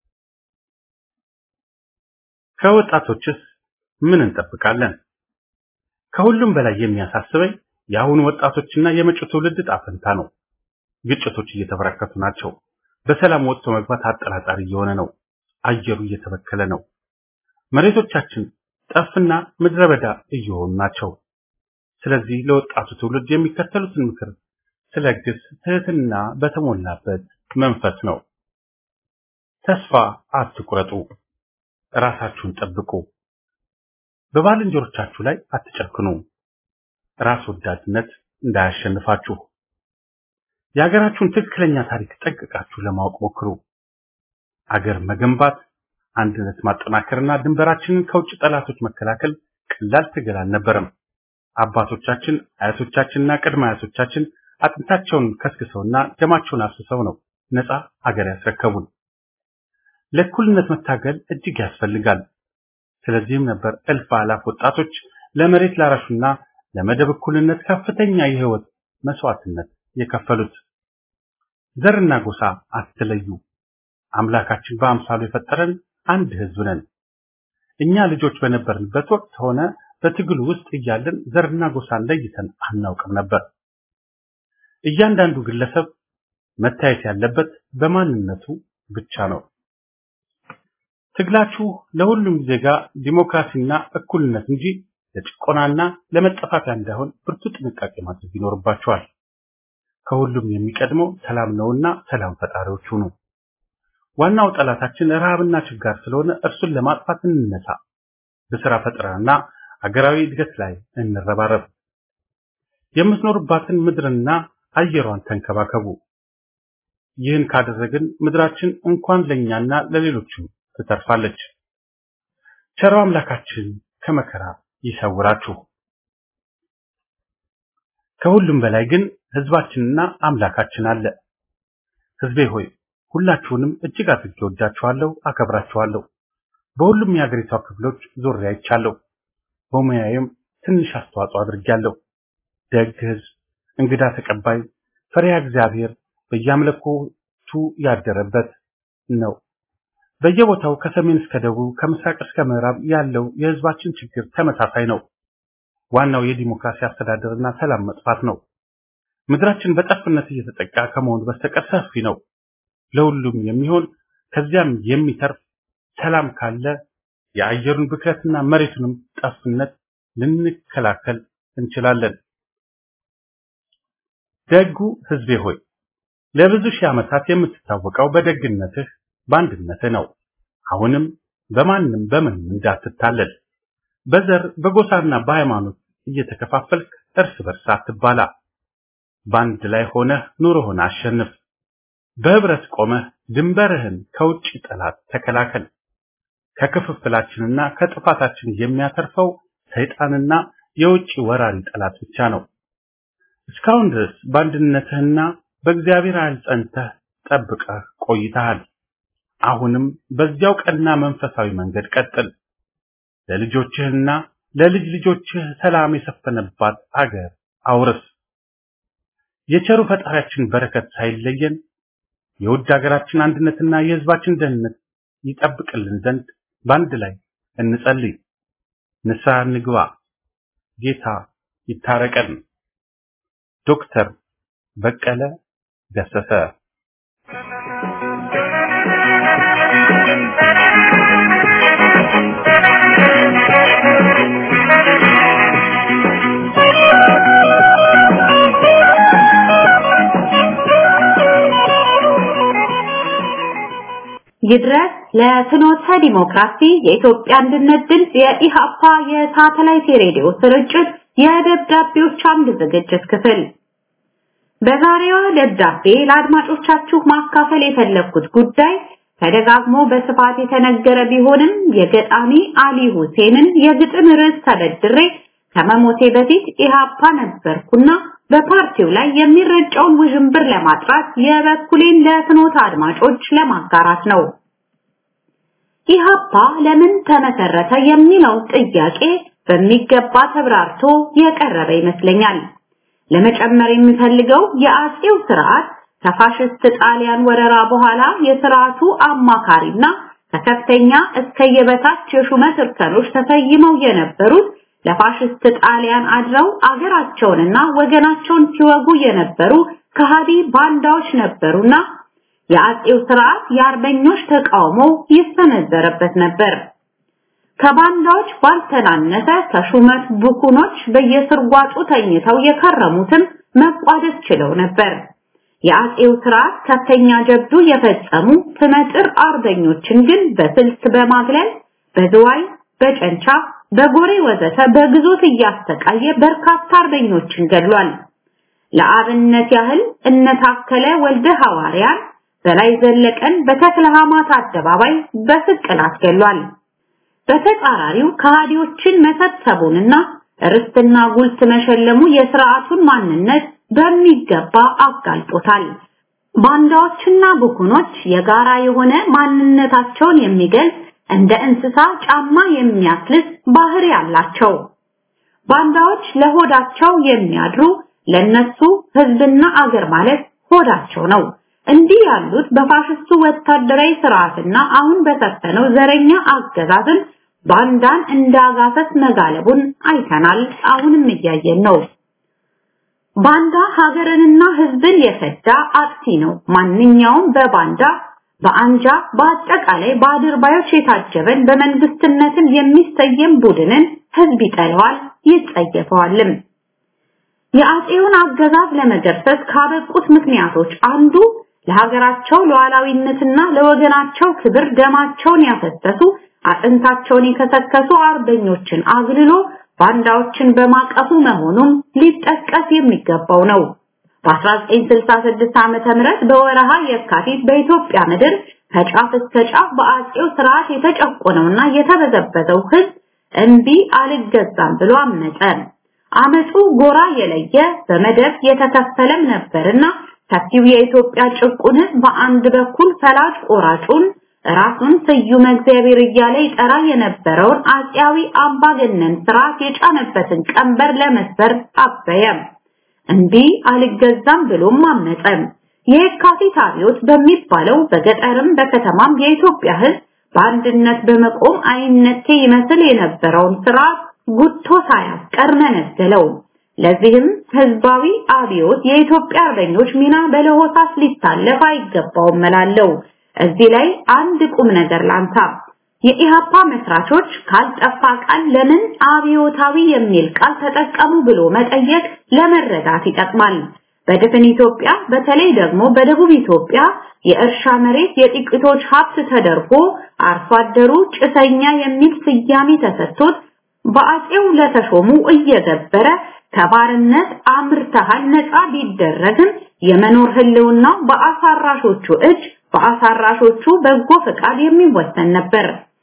ከወጣቶችስ ምን እንጠብቃለን? ከሁሉም በላይ የሚያሳስበኝ የአሁኑ ወጣቶችና የመጪው ትውልድ ዕጣ ፈንታ ነው። ግጭቶች እየተበራከቱ ናቸው። በሰላም ወጥቶ መግባት አጠራጣሪ እየሆነ ነው። አየሩ እየተበከለ ነው። መሬቶቻችን ጠፍና ምድረ በዳ እየሆኑ ናቸው። ስለዚህ ለወጣቱ ትውልድ የሚከተሉትን ምክር ስለግስ ትህትና በተሞላበት መንፈስ ነው። ተስፋ አትቁረጡ፣ ራሳችሁን ጠብቁ፣ በባልንጀሮቻችሁ ላይ አትጨክኑ፣ ራስ ወዳድነት እንዳያሸንፋችሁ። የሀገራችሁን ትክክለኛ ታሪክ ጠንቅቃችሁ ለማወቅ ሞክሩ። አገር መገንባት፣ አንድነት ማጠናከርና ድንበራችንን ከውጭ ጠላቶች መከላከል ቀላል ትግል አልነበረም። አባቶቻችን አያቶቻችንና ቅድመ አያቶቻችን አጥንታቸውን ከስክሰውና ደማቸውን አፍስሰው ነው ነፃ አገር ያስረከቡን። ለእኩልነት መታገል እጅግ ያስፈልጋል። ስለዚህም ነበር እልፍ አላፍ ወጣቶች ለመሬት ላራሹና ለመደብ እኩልነት ከፍተኛ የህይወት መስዋዕትነት የከፈሉት። ዘርና ጎሳ አትለዩ። አምላካችን በአምሳሉ የፈጠረን አንድ ህዝብ ነን። እኛ ልጆች በነበርንበት ወቅት ሆነ በትግሉ ውስጥ እያለን ዘርና ጎሳን ለይተን አናውቅም ነበር። እያንዳንዱ ግለሰብ መታየት ያለበት በማንነቱ ብቻ ነው። ትግላችሁ ለሁሉም ዜጋ ዲሞክራሲና እኩልነት እንጂ ለጭቆናና ለመጠፋፊያ እንዳይሆን ብርቱ ጥንቃቄ ማድረግ ይኖርባችኋል። ከሁሉም የሚቀድመው ሰላም ነውና ሰላም ፈጣሪዎች ሁኑ። ዋናው ጠላታችን ረሃብና ችጋር ስለሆነ እርሱን ለማጥፋት እንነሳ። በስራ ፈጠራና አገራዊ እድገት ላይ እንረባረብ። የምትኖርባትን ምድርና አየሯን ተንከባከቡ። ይህን ካደረግን ምድራችን እንኳን ለኛና ለሌሎችም ትተርፋለች። ቸሮ አምላካችን ከመከራ ይሰውራችሁ። ከሁሉም በላይ ግን ህዝባችንና አምላካችን አለ። ህዝቤ ሆይ ሁላችሁንም እጅግ አድርጌ ወዳችኋለሁ፣ አከብራችኋለሁ። በሁሉም የሀገሪቷ ክፍሎች ዞሬ አይቻለሁ። በሙያዬም ትንሽ አስተዋጽኦ አድርጌያለሁ። ደግ ህዝብ፣ እንግዳ ተቀባይ፣ ፈሪሃ እግዚአብሔር በየአምልኮቱ ያደረበት ነው። በየቦታው ከሰሜን እስከ ደቡብ ከምስራቅ እስከ ምዕራብ ያለው የህዝባችን ችግር ተመሳሳይ ነው። ዋናው የዲሞክራሲ አስተዳደርና ሰላም መጥፋት ነው። ምድራችን በጠፍነት እየተጠቃ ከመሆኑ በስተቀር ሰፊ ነው። ለሁሉም የሚሆን ከዚያም የሚተርፍ ሰላም ካለ የአየሩን ብክለትና መሬቱንም ጠፍነት ልንከላከል እንችላለን። ደጉ ህዝቤ ሆይ ለብዙ ሺህ ዓመታት የምትታወቀው በደግነትህ በአንድነትህ ነው። አሁንም በማንም በምንም እንዳትታለል። በዘር በጎሳና በሃይማኖት እየተከፋፈልክ እርስ በርስ አትባላ። በአንድ ላይ ሆነህ ኑሮህን አሸንፍ። በህብረት ቆመህ ድንበርህን ከውጭ ጠላት ተከላከል። ከክፍፍላችንና ከጥፋታችን የሚያተርፈው ሰይጣንና የውጭ ወራሪ ጠላት ብቻ ነው። እስካሁን ድረስ በአንድነትህና በእግዚአብሔር ኃይል ጸንተህ ጠብቀህ ቆይተሃል። አሁንም በዚያው ቀና መንፈሳዊ መንገድ ቀጥል። ለልጆችህና ለልጅ ልጆችህ ሰላም የሰፈነባት አገር አውርስ። የቸሩ ፈጣሪያችን በረከት ሳይለየን የውድ ሀገራችን አንድነትና የህዝባችን ደህንነት ይጠብቅልን ዘንድ በአንድ ላይ እንጸልይ። ንስሐ እንግባ። ጌታ ይታረቀን። ዶክተር በቀለ ገሰሰ ይድረስ ለፍኖተ ዲሞክራሲ የኢትዮጵያ አንድነት ድምፅ የኢሃፓ የሳተላይት ሬዲዮ ስርጭት የደብዳቤዎች አምድ ዝግጅት ክፍል በዛሬዋ ደብዳቤ ለአድማጮቻችሁ ማካፈል የፈለግኩት ጉዳይ ተደጋግሞ በስፋት የተነገረ ቢሆንም የገጣሚ አሊ ሁሴንን የግጥም ርዕስ ተበድሬ ከመሞቴ በፊት ኢሃፓ ነበርኩና በፓርቲው ላይ የሚረጨውን ውዥንብር ለማጥራት የበኩሌን ለፍኖተ አድማጮች ለማጋራት ነው። ኢሃፓ ለምን ተመሰረተ የሚለው ጥያቄ በሚገባ ተብራርቶ የቀረበ ይመስለኛል። ለመጨመር የሚፈልገው የአጼው ስርዓት ከፋሽስት ጣሊያን ወረራ በኋላ የስርዓቱ አማካሪና ከከፍተኛ እስከ የበታች የሹመት እርከኖች ተሰይመው የነበሩት ለፋሽስት ጣሊያን አድረው አገራቸውንና ወገናቸውን ሲወጉ የነበሩ ከሃዲ ባንዳዎች ነበሩና የአጼው ስርዓት የአርበኞች ተቃውሞ ይሰነዘረበት ነበር። ከባንዳዎች ባልተናነሰ ከሹመት ብኩኖች በየስርጓጡ ተኝተው የከረሙትም መቋደስ ችለው ነበር። የአጼው ስርዓት ከፍተኛ ጀብዱ የፈጸሙ ትመጥር አርበኞችን ግን በስልት በማግለል በዝዋይ፣ በጨንቻ፣ በጎሬ ወዘተ በግዞት እያሰቃየ በርካታ አርበኞችን ገድሏል። ለአብነት ያህል እነታከለ ወልደ ሐዋርያን በላይ ዘለቀን በተክለ ሃይማኖት አደባባይ በስቅላት ገድሏል። በተጻራሪው ከሃዲዎችን መሰብሰቡንና ርስትና ጉልት መሸለሙ የስርዓቱን ማንነት በሚገባ አጋልጦታል። ባንዳዎችና ብኩኖች የጋራ የሆነ ማንነታቸውን የሚገልጽ እንደ እንስሳ ጫማ የሚያስልስ ባህሪ ያላቸው ባንዳዎች ለሆዳቸው የሚያድሩ ለነሱ ህዝብና አገር ማለት ሆዳቸው ነው። እንዲህ ያሉት በፋሽስቱ ወታደራዊ ስርዓትና አሁን በሰፈነው ዘረኛ አገዛዝን ባንዳን እንዳጋሰስ መጋለቡን አይተናል። አሁንም እያየን ነው። ባንዳ ሀገርንና ህዝብን የፈዳ አጥፊ ነው። ማንኛውም በባንዳ በአንጃ በአጠቃላይ በአድርባዮች የታጀበን በመንግስትነትን የሚሰየም ቡድንን ህዝብ ይጠላዋል፣ ይጸየፈዋልም። የአጼውን አገዛዝ ለመገርሰስ ካበቁት ምክንያቶች አንዱ ለሀገራቸው ሉዓላዊነትና ለወገናቸው ክብር ደማቸውን ያፈሰሱ አጥንታቸውን የከሰከሱ አርበኞችን አግልሎ ባንዳዎችን በማቀፉ መሆኑም ሊጠቀስ የሚገባው ነው። በ1966 ዓመተ ምህረት በወረሃ የካቲት በኢትዮጵያ ምድር ከጫፍ እስከ ጫፍ በአጼው ስርዓት የተጨቆነውና የተበዘበዘው ህዝብ እምቢ አልገዛም ብሎ አመፀ። አመፁ ጎራ የለየ በመደብ የተከፈለም ነበርና ሰፊው የኢትዮጵያ ጭቁን በአንድ በኩል ፈላጭ ቆራጩን ራሱን ስዩመ እግዚአብሔር እያለ ይጠራ የነበረውን አፄያዊ አምባገነን ስርዓት የጫነበትን ቀንበር ለመስበር አበየም። እንዲህ አልገዛም ብሎም አመፀም። የካቲት አብዮት በሚባለው በገጠርም በከተማም የኢትዮጵያ ሕዝብ በአንድነት በመቆም አይነቴ ይመስል የነበረውን ስርዓት ጉቶ ሳያስቀር መነገለው። ለዚህም ህዝባዊ አብዮት የኢትዮጵያ አርበኞች ሚና በለሆሳስ ሊታለፍ አይገባውም እላለሁ። እዚህ ላይ አንድ ቁም ነገር ላንሳ። የኢሃፓ መስራቾች ካልጠፋ ቃል ለምን አብዮታዊ የሚል ቃል ተጠቀሙ ብሎ መጠየቅ ለመረዳት ይጠቅማል። በድፍን ኢትዮጵያ በተለይ ደግሞ በደቡብ ኢትዮጵያ የእርሻ መሬት የጥቂቶች ሀብት ተደርጎ አርሶ አደሩ ጭሰኛ የሚል ስያሜ ተሰጥቶት በአፄው ለተሾሙ እየገበረ ከባርነት አምርተሃል ነፃ ቢደረግም የመኖር ህልውና በአሳራሾቹ እጅ በአሳራሾቹ በጎ ፈቃድ የሚወሰን ነበር።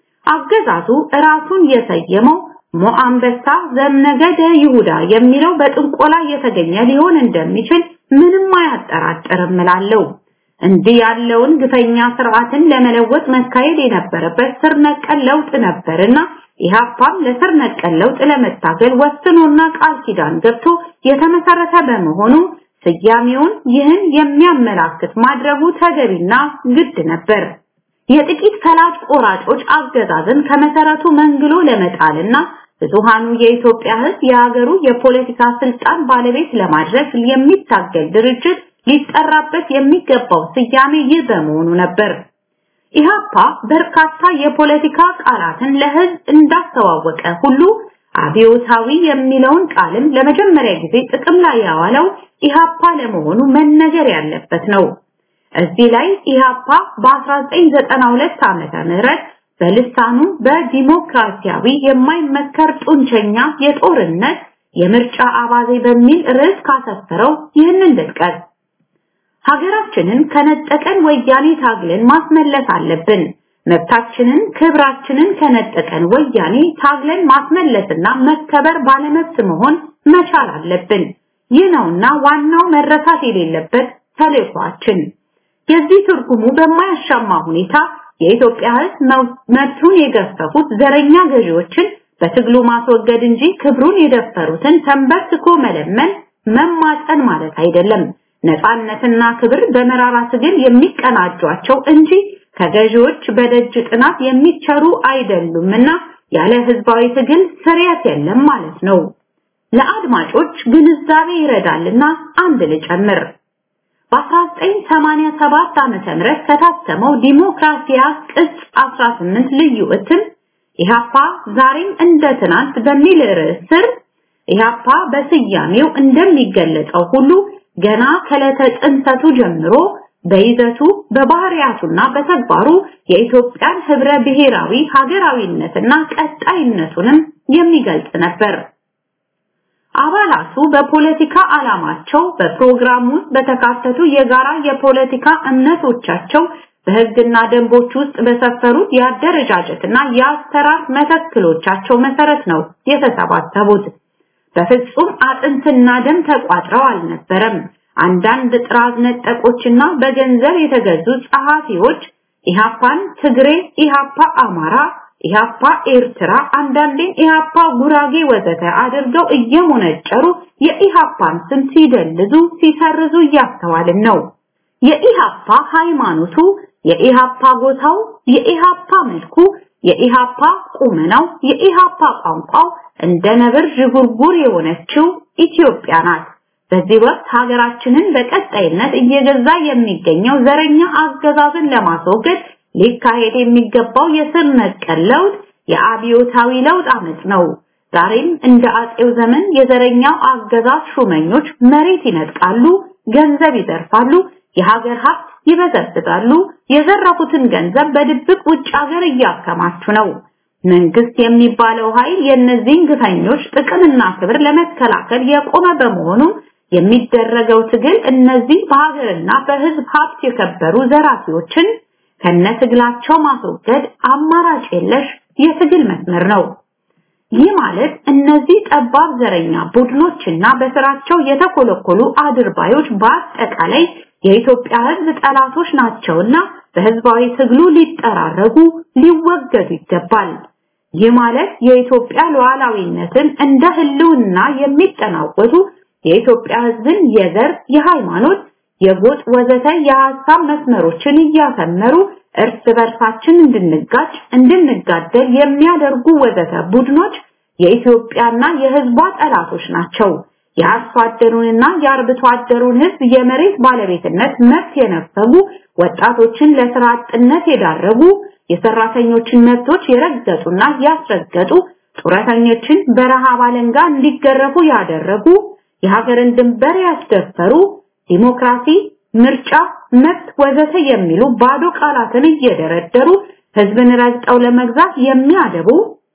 አገዛዙ ራሱን የሰየመው ሞአንበሳ ዘምነገደ ይሁዳ የሚለው በጥንቆላ የተገኘ ሊሆን እንደሚችል ምንም አያጠራጥርም እላለሁ። እንዲህ ያለውን ግፈኛ ስርዓትን ለመለወጥ መካሄድ የነበረበት ስር ነቀል ለውጥ ነበርና ኢህአፓም ለስር ነቀል ለውጥ ለመታገል ወስኖና ቃል ኪዳን ገብቶ የተመሰረተ በመሆኑ ስያሜውን ይህን የሚያመላክት ማድረጉ ተገቢና ግድ ነበር። የጥቂት ፈላጭ ቆራጮች አገዛዝን ከመሰረቱ መንግሎ ለመጣልና ብዙሃኑ የኢትዮጵያ ሕዝብ የሀገሩ የፖለቲካ ስልጣን ባለቤት ለማድረግ የሚታገል ድርጅት ሊጠራበት የሚገባው ስያሜ ይህ በመሆኑ ነበር። ኢህአፓ በርካታ የፖለቲካ ቃላትን ለህዝብ እንዳስተዋወቀ ሁሉ አብዮታዊ የሚለውን ቃልም ለመጀመሪያ ጊዜ ጥቅም ላይ ያዋለው ኢህአፓ ለመሆኑ መነገር ያለበት ነው። እዚህ ላይ ኢህአፓ በ1992 ዓመተ ምህረት በልሳኑ በዲሞክራሲያዊ የማይመከር ጡንቸኛ የጦርነት የምርጫ አባዜ በሚል ርዕስ ካሰፈረው ይህንን ልጥቀስ። ሀገራችንን ከነጠቀን ወያኔ ታግለን ማስመለስ አለብን። መብታችንን፣ ክብራችንን ከነጠቀን ወያኔ ታግለን ማስመለስና መከበር ባለመብት መሆን መቻል አለብን። ይህ ነውና ዋናው መረሳት የሌለበት ተልዕኳችን። የዚህ ትርጉሙ በማያሻማ ሁኔታ የኢትዮጵያ ሕዝብ መብቱን የገፈፉት ዘረኛ ገዢዎችን በትግሉ ማስወገድ እንጂ ክብሩን የደፈሩትን ተንበርክኮ መለመን መማፀን ማለት አይደለም። ነፃነትና ክብር በመራራ ትግል የሚቀናጇቸው እንጂ ከገዢዎች በደጅ ጥናት የሚቸሩ አይደሉምና ያለ ህዝባዊ ትግል ስርየት የለም ማለት ነው። ለአድማጮች ግንዛቤ ይረዳልና አንድ ልጨምር። በ1987 ዓመተ ምህረት ከታተመው ዲሞክራሲያ ቅጽ 18 ልዩ እትም ኢህአፓ ዛሬም እንደ ትናንት በሚል ርዕስ ስር ኢህአፓ በስያሜው እንደሚገለጸው ሁሉ ገና ከዕለተ ጽንሰቱ ጀምሮ በይዘቱ በባህሪያቱና በተግባሩ የኢትዮጵያን ህብረ ብሔራዊ ሀገራዊነትና ቀጣይነቱንም የሚገልጽ ነበር። አባላቱ በፖለቲካ ዓላማቸው በፕሮግራም ውስጥ በተካተቱ የጋራ የፖለቲካ እምነቶቻቸው በህግና ደንቦች ውስጥ በሰፈሩት የአደረጃጀትና የአሰራር መተክሎቻቸው መሰረት ነው የተሰባሰቡት። በፍጹም አጥንትና ደም ተቋጥረው አልነበረም። አንዳንድ ጥራዝ ነጠቆችና በገንዘብ የተገዙ ጸሐፊዎች ኢሃፓን ትግሬ፣ ኢሃፓ አማራ፣ ኢሃፓ ኤርትራ፣ አንዳንዴም ኢሃፓ ጉራጌ ወዘተ አድርገው እየሞነጨሩ የኢሃፓን ስም ሲደልዙ ሲሰርዙ እያስተዋልን ነው። የኢሃፓ ሃይማኖቱ፣ የኢሃፓ ጎሳው፣ የኢሃፓ መልኩ፣ የኢሃፓ ቁመናው፣ የኢሃፓ ቋንቋው እንደ ነብር ዥጉርጉር የሆነችው ኢትዮጵያ ናት። በዚህ ወቅት ሀገራችንን በቀጣይነት እየገዛ የሚገኘው ዘረኛ አገዛዝን ለማስወገድ ሊካሄድ የሚገባው የስር ነቀል ለውጥ የአብዮታዊ ለውጥ አመጽ ነው። ዛሬም እንደ አጼው ዘመን የዘረኛው አገዛዝ ሹመኞች መሬት ይነጥቃሉ፣ ገንዘብ ይዘርፋሉ፣ የሀገር ሀብት ይበዘብዛሉ። የዘረፉትን ገንዘብ በድብቅ ውጭ ሀገር እያከማቹ ነው። መንግስት የሚባለው ኃይል የእነዚህን ግፈኞች ጥቅምና ክብር ለመከላከል የቆመ በመሆኑ የሚደረገው ትግል እነዚህ በሀገርና በህዝብ ሀብት የከበሩ ዘራፊዎችን ከነትግላቸው ማስወገድ አማራጭ የለሽ የትግል መስመር ነው። ይህ ማለት እነዚህ ጠባብ ዘረኛ ቡድኖችና በስራቸው የተኮለኮሉ አድርባዮች በአጠቃላይ የኢትዮጵያ ሕዝብ ጠላቶች ናቸውና በህዝባዊ ትግሉ ሊጠራረጉ ሊወገዱ ይገባል። ይህ ማለት የኢትዮጵያ ሉዓላዊነትን እንደ ህልውና የሚጠናወቱ የኢትዮጵያ ሕዝብን የዘር፣ የሃይማኖት፣ የጎጥ ወዘተ የሐሳብ መስመሮችን እያሰመሩ እርስ በርሳችን እንድንጋጭ እንድንጋደል የሚያደርጉ ወዘተ ቡድኖች የኢትዮጵያና የህዝቧ ጠላቶች ናቸው። የአርሶ አደሩንና የአርብቶ አደሩን ህዝብ የመሬት ባለቤትነት መብት የነፈጉ ወጣቶችን ለስራ አጥነት የዳረጉ የሰራተኞችን መብቶች የረገጡና ያስረገጡ ጡረተኞችን በረሃብ አለንጋ እንዲገረፉ ያደረጉ የሀገርን ድንበር ያስደፈሩ ዲሞክራሲ ምርጫ፣ መብት ወዘተ የሚሉ ባዶ ቃላትን እየደረደሩ ህዝብን ረግጠው ለመግዛት የሚያደቡ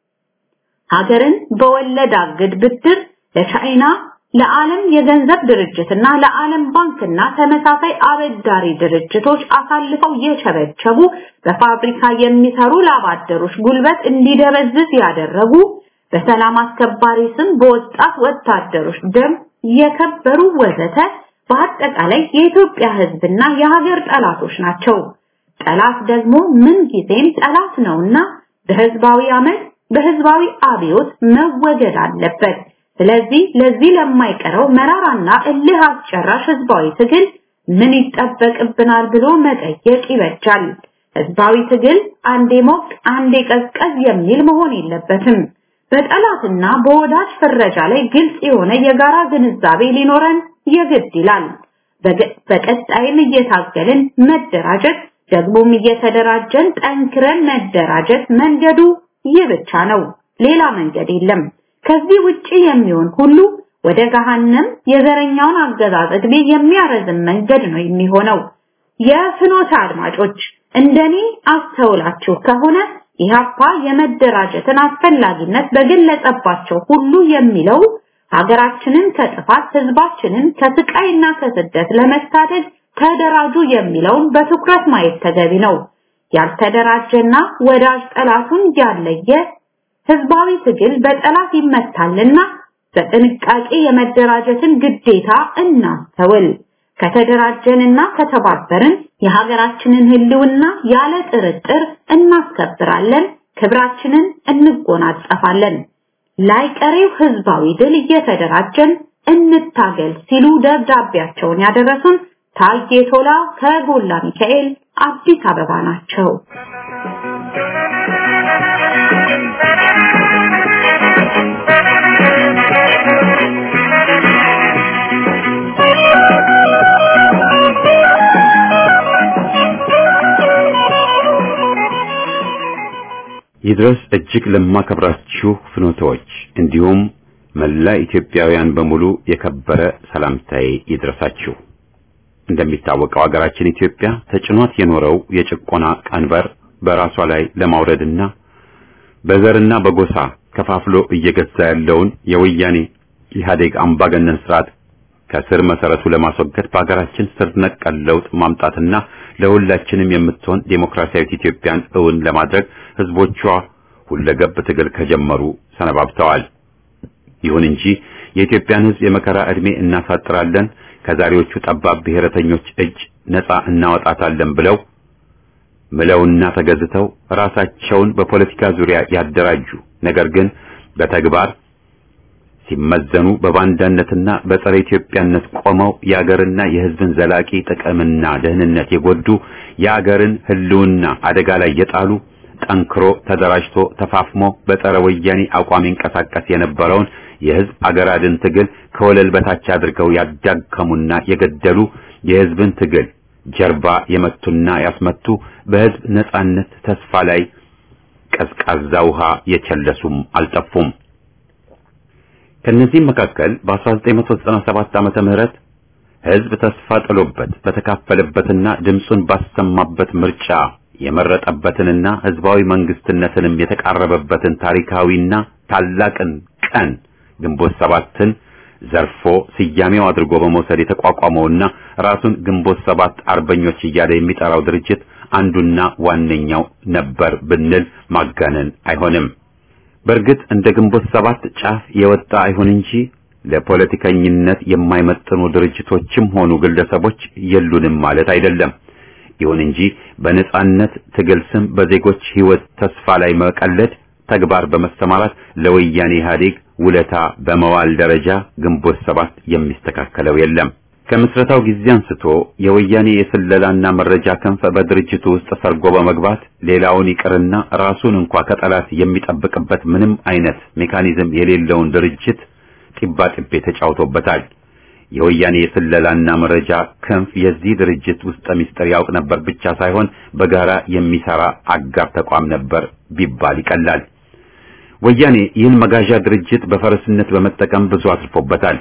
ሀገርን በወለድ አግድ ብድር ለቻይና ለዓለም የገንዘብ ድርጅትና ለዓለም ባንክና ተመሳሳይ አበዳሪ ድርጅቶች አሳልፈው የቸበቸቡ በፋብሪካ የሚሰሩ ላባደሮች ጉልበት እንዲደበዝዝ ያደረጉ በሰላም አስከባሪ ስም በወጣት ወታደሮች ደም የከበሩ ወዘተ በአጠቃላይ የኢትዮጵያ ህዝብና የሀገር ጠላቶች ናቸው። ጠላት ደግሞ ምን ጊዜም ጠላት ነውና በህዝባዊ አመት በህዝባዊ አብዮት መወገድ አለበት። ስለዚህ ለዚህ ለማይቀረው መራራና እልህ አስጨራሽ ህዝባዊ ትግል ምን ይጠበቅብናል ብሎ መጠየቅ ይበጃል። ህዝባዊ ትግል አንዴ ሞቅ አንዴ ቀዝቀዝ የሚል መሆን የለበትም። በጠላትና በወዳጅ ፍረጃ ላይ ግልጽ የሆነ የጋራ ግንዛቤ ሊኖረን የግድ ይላል። በቀጣይም እየታገልን መደራጀት ደግሞም እየተደራጀን ጠንክረን መደራጀት መንገዱ ይህ ብቻ ነው። ሌላ መንገድ የለም። ከዚህ ውጪ የሚሆን ሁሉ ወደ ገሃነም የዘረኛውን አገዛዝ ዕድሜ የሚያረዝም መንገድ ነው የሚሆነው። የፍኖተ አድማጮች እንደኔ አስተውላችሁ ከሆነ ኢህአፓ የመደራጀትን አስፈላጊነት በገለጸባቸው ሁሉ የሚለው ሀገራችንን ከጥፋት ህዝባችንን ከስቃይና ከስደት ለመታደግ ተደራጁ የሚለውን በትኩረት ማየት ተገቢ ነው። ያልተደራጀና ወዳጅ ጠላቱን ያለየ ህዝባዊ ትግል በጠላት ይመታልና በጥንቃቄ የመደራጀትን ግዴታ እናስተውል። ከተደራጀንና ከተባበርን የሀገራችንን ህልውና ያለ ጥርጥር እናስከብራለን፣ ክብራችንን እንጎናጸፋለን። ላይቀሬው ህዝባዊ ድል እየተደራጀን እንታገል ሲሉ ደብዳቤያቸውን ያደረሱን ታዬ ቶላ ከጎላ ሚካኤል አዲስ አበባ ናቸው። ይድረስ እጅግ ለማከብራችሁ ፍኖቶች እንዲሁም መላ ኢትዮጵያውያን በሙሉ የከበረ ሰላምታዬ ይድረሳችሁ። እንደሚታወቀው ሀገራችን ኢትዮጵያ ተጭኗት የኖረው የጭቆና ቀንበር በራሷ ላይ ለማውረድና በዘርና በጎሳ ከፋፍሎ እየገዛ ያለውን የወያኔ ኢህአዴግ አምባገነን ስርዓት ከስር መሰረቱ ለማስወገድ በሀገራችን ስር ነቀል ለውጥ ማምጣትና ለሁላችንም የምትሆን ዴሞክራሲያዊት ኢትዮጵያን እውን ለማድረግ ህዝቦቿ ሁለገብ ትግል ከጀመሩ ሰነባብተዋል። ይሁን እንጂ የኢትዮጵያን ህዝብ የመከራ ዕድሜ እናሳጥራለን፣ ከዛሬዎቹ ጠባብ ብሔረተኞች እጅ ነፃ እናወጣታለን ብለው ምለውና ተገዝተው ራሳቸውን በፖለቲካ ዙሪያ ያደራጁ ነገር ግን በተግባር ሲመዘኑ በባንዳነትና በጸረ ኢትዮጵያነት ቆመው የአገርና የህዝብን ዘላቂ ጥቅምና ደህንነት የጎዱ የአገርን ህልውና አደጋ ላይ የጣሉ ጠንክሮ ተደራጅቶ ተፋፍሞ በጸረ ወያኔ አቋም ይንቀሳቀስ የነበረውን የህዝብ አገር አድን ትግል ከወለል በታች አድርገው ያዳከሙና የገደሉ የህዝብን ትግል ጀርባ የመቱና ያስመቱ በህዝብ ነጻነት ተስፋ ላይ ቀዝቃዛ ውሃ የቸለሱም አልጠፉም። ከነዚህም መካከል በ1997 ዓመተ ምህረት ህዝብ ተስፋ ጥሎበት በተካፈለበትና ድምፁን ባሰማበት ምርጫ የመረጠበትንና ህዝባዊ መንግስትነትንም የተቃረበበትን ታሪካዊና ታላቅን ቀን ግንቦት ሰባትን ዘርፎ ስያሜው አድርጎ በመውሰድ የተቋቋመውና ራሱን ግንቦት ሰባት አርበኞች እያለ የሚጠራው ድርጅት አንዱና ዋነኛው ነበር ብንል ማጋነን አይሆንም። በእርግጥ እንደ ግንቦት ሰባት ጫፍ የወጣ አይሁን እንጂ ለፖለቲከኝነት የማይመጥኑ ድርጅቶችም ሆኑ ግለሰቦች የሉንም ማለት አይደለም። ይሁን እንጂ በነጻነት ትግል ስም በዜጎች ሕይወት ተስፋ ላይ መቀለድ ተግባር በመሰማራት ለወያኔ ኢህአዴግ ውለታ በመዋል ደረጃ ግንቦት ሰባት የሚስተካከለው የለም። ከምስረታው ጊዜ አንስቶ የወያኔ የስለላና መረጃ ክንፍ በድርጅቱ ውስጥ ሰርጎ በመግባት ሌላውን ይቅርና ራሱን እንኳ ከጠላት የሚጠብቅበት ምንም አይነት ሜካኒዝም የሌለውን ድርጅት ጢባጢቤ ተጫውቶበታል። የወያኔ የስለላና መረጃ ክንፍ የዚህ ድርጅት ውስጠ ምስጢር ያውቅ ነበር ብቻ ሳይሆን በጋራ የሚሰራ አጋር ተቋም ነበር ቢባል ይቀላል። ወያኔ ይህን መጋዣ ድርጅት በፈረስነት በመጠቀም ብዙ አትርፎበታል።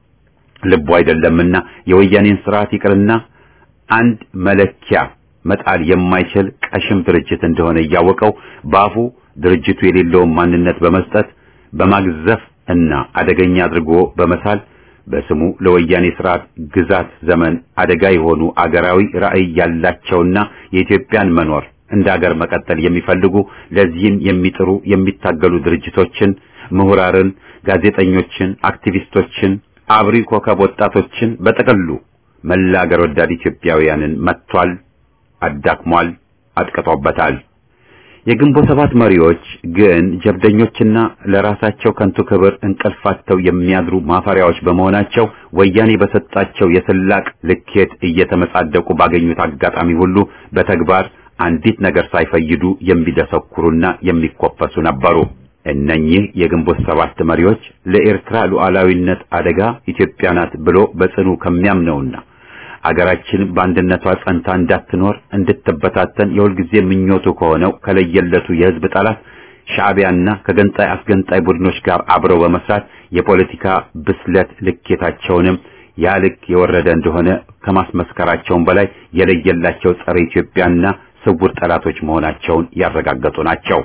ልቡ አይደለምና የወያኔን ስርዓት ይቅርና አንድ መለኪያ መጣል የማይችል ቀሽም ድርጅት እንደሆነ እያወቀው በአፉ ድርጅቱ የሌለውን ማንነት በመስጠት በማግዘፍ እና አደገኛ አድርጎ በመሳል በስሙ ለወያኔ ስርዓት ግዛት ዘመን አደጋ የሆኑ አገራዊ ራዕይ ያላቸውና የኢትዮጵያን መኖር እንደ አገር መቀጠል የሚፈልጉ ለዚህም የሚጥሩ የሚታገሉ ድርጅቶችን፣ ምሁራርን፣ ጋዜጠኞችን፣ አክቲቪስቶችን፣ አብሪ ኮከብ ወጣቶችን በጥቅሉ መላ አገር ወዳድ ኢትዮጵያውያንን መጥቷል፣ አዳክሟል፣ አጥቅጦበታል። የግንቦት ሰባት መሪዎች ግን ጀብደኞችና ለራሳቸው ከንቱ ክብር እንቅልፋቸው የሚያድሩ ማፈሪያዎች በመሆናቸው ወያኔ በሰጣቸው የስላቅ ልኬት እየተመጻደቁ ባገኙት አጋጣሚ ሁሉ በተግባር አንዲት ነገር ሳይፈይዱ የሚደሰኩሩና የሚኮፈሱ ነበሩ። እነኚህ የግንቦት ሰባት መሪዎች ለኤርትራ ሉዓላዊነት አደጋ ኢትዮጵያ ናት ብሎ በጽኑ ከሚያምነውና አገራችን በአንድነቷ ጸንታ እንዳትኖር እንድትበታተን የሁልጊዜ ምኞቱ ከሆነው ከለየለቱ የሕዝብ ጠላት ሻዕቢያና ከገንጣይ አስገንጣይ ቡድኖች ጋር አብረው በመስራት የፖለቲካ ብስለት ልኬታቸውንም ያ ልክ የወረደ እንደሆነ ከማስመስከራቸውም በላይ የለየላቸው ጸረ ኢትዮጵያና ስውር ጠላቶች መሆናቸውን ያረጋገጡ ናቸው።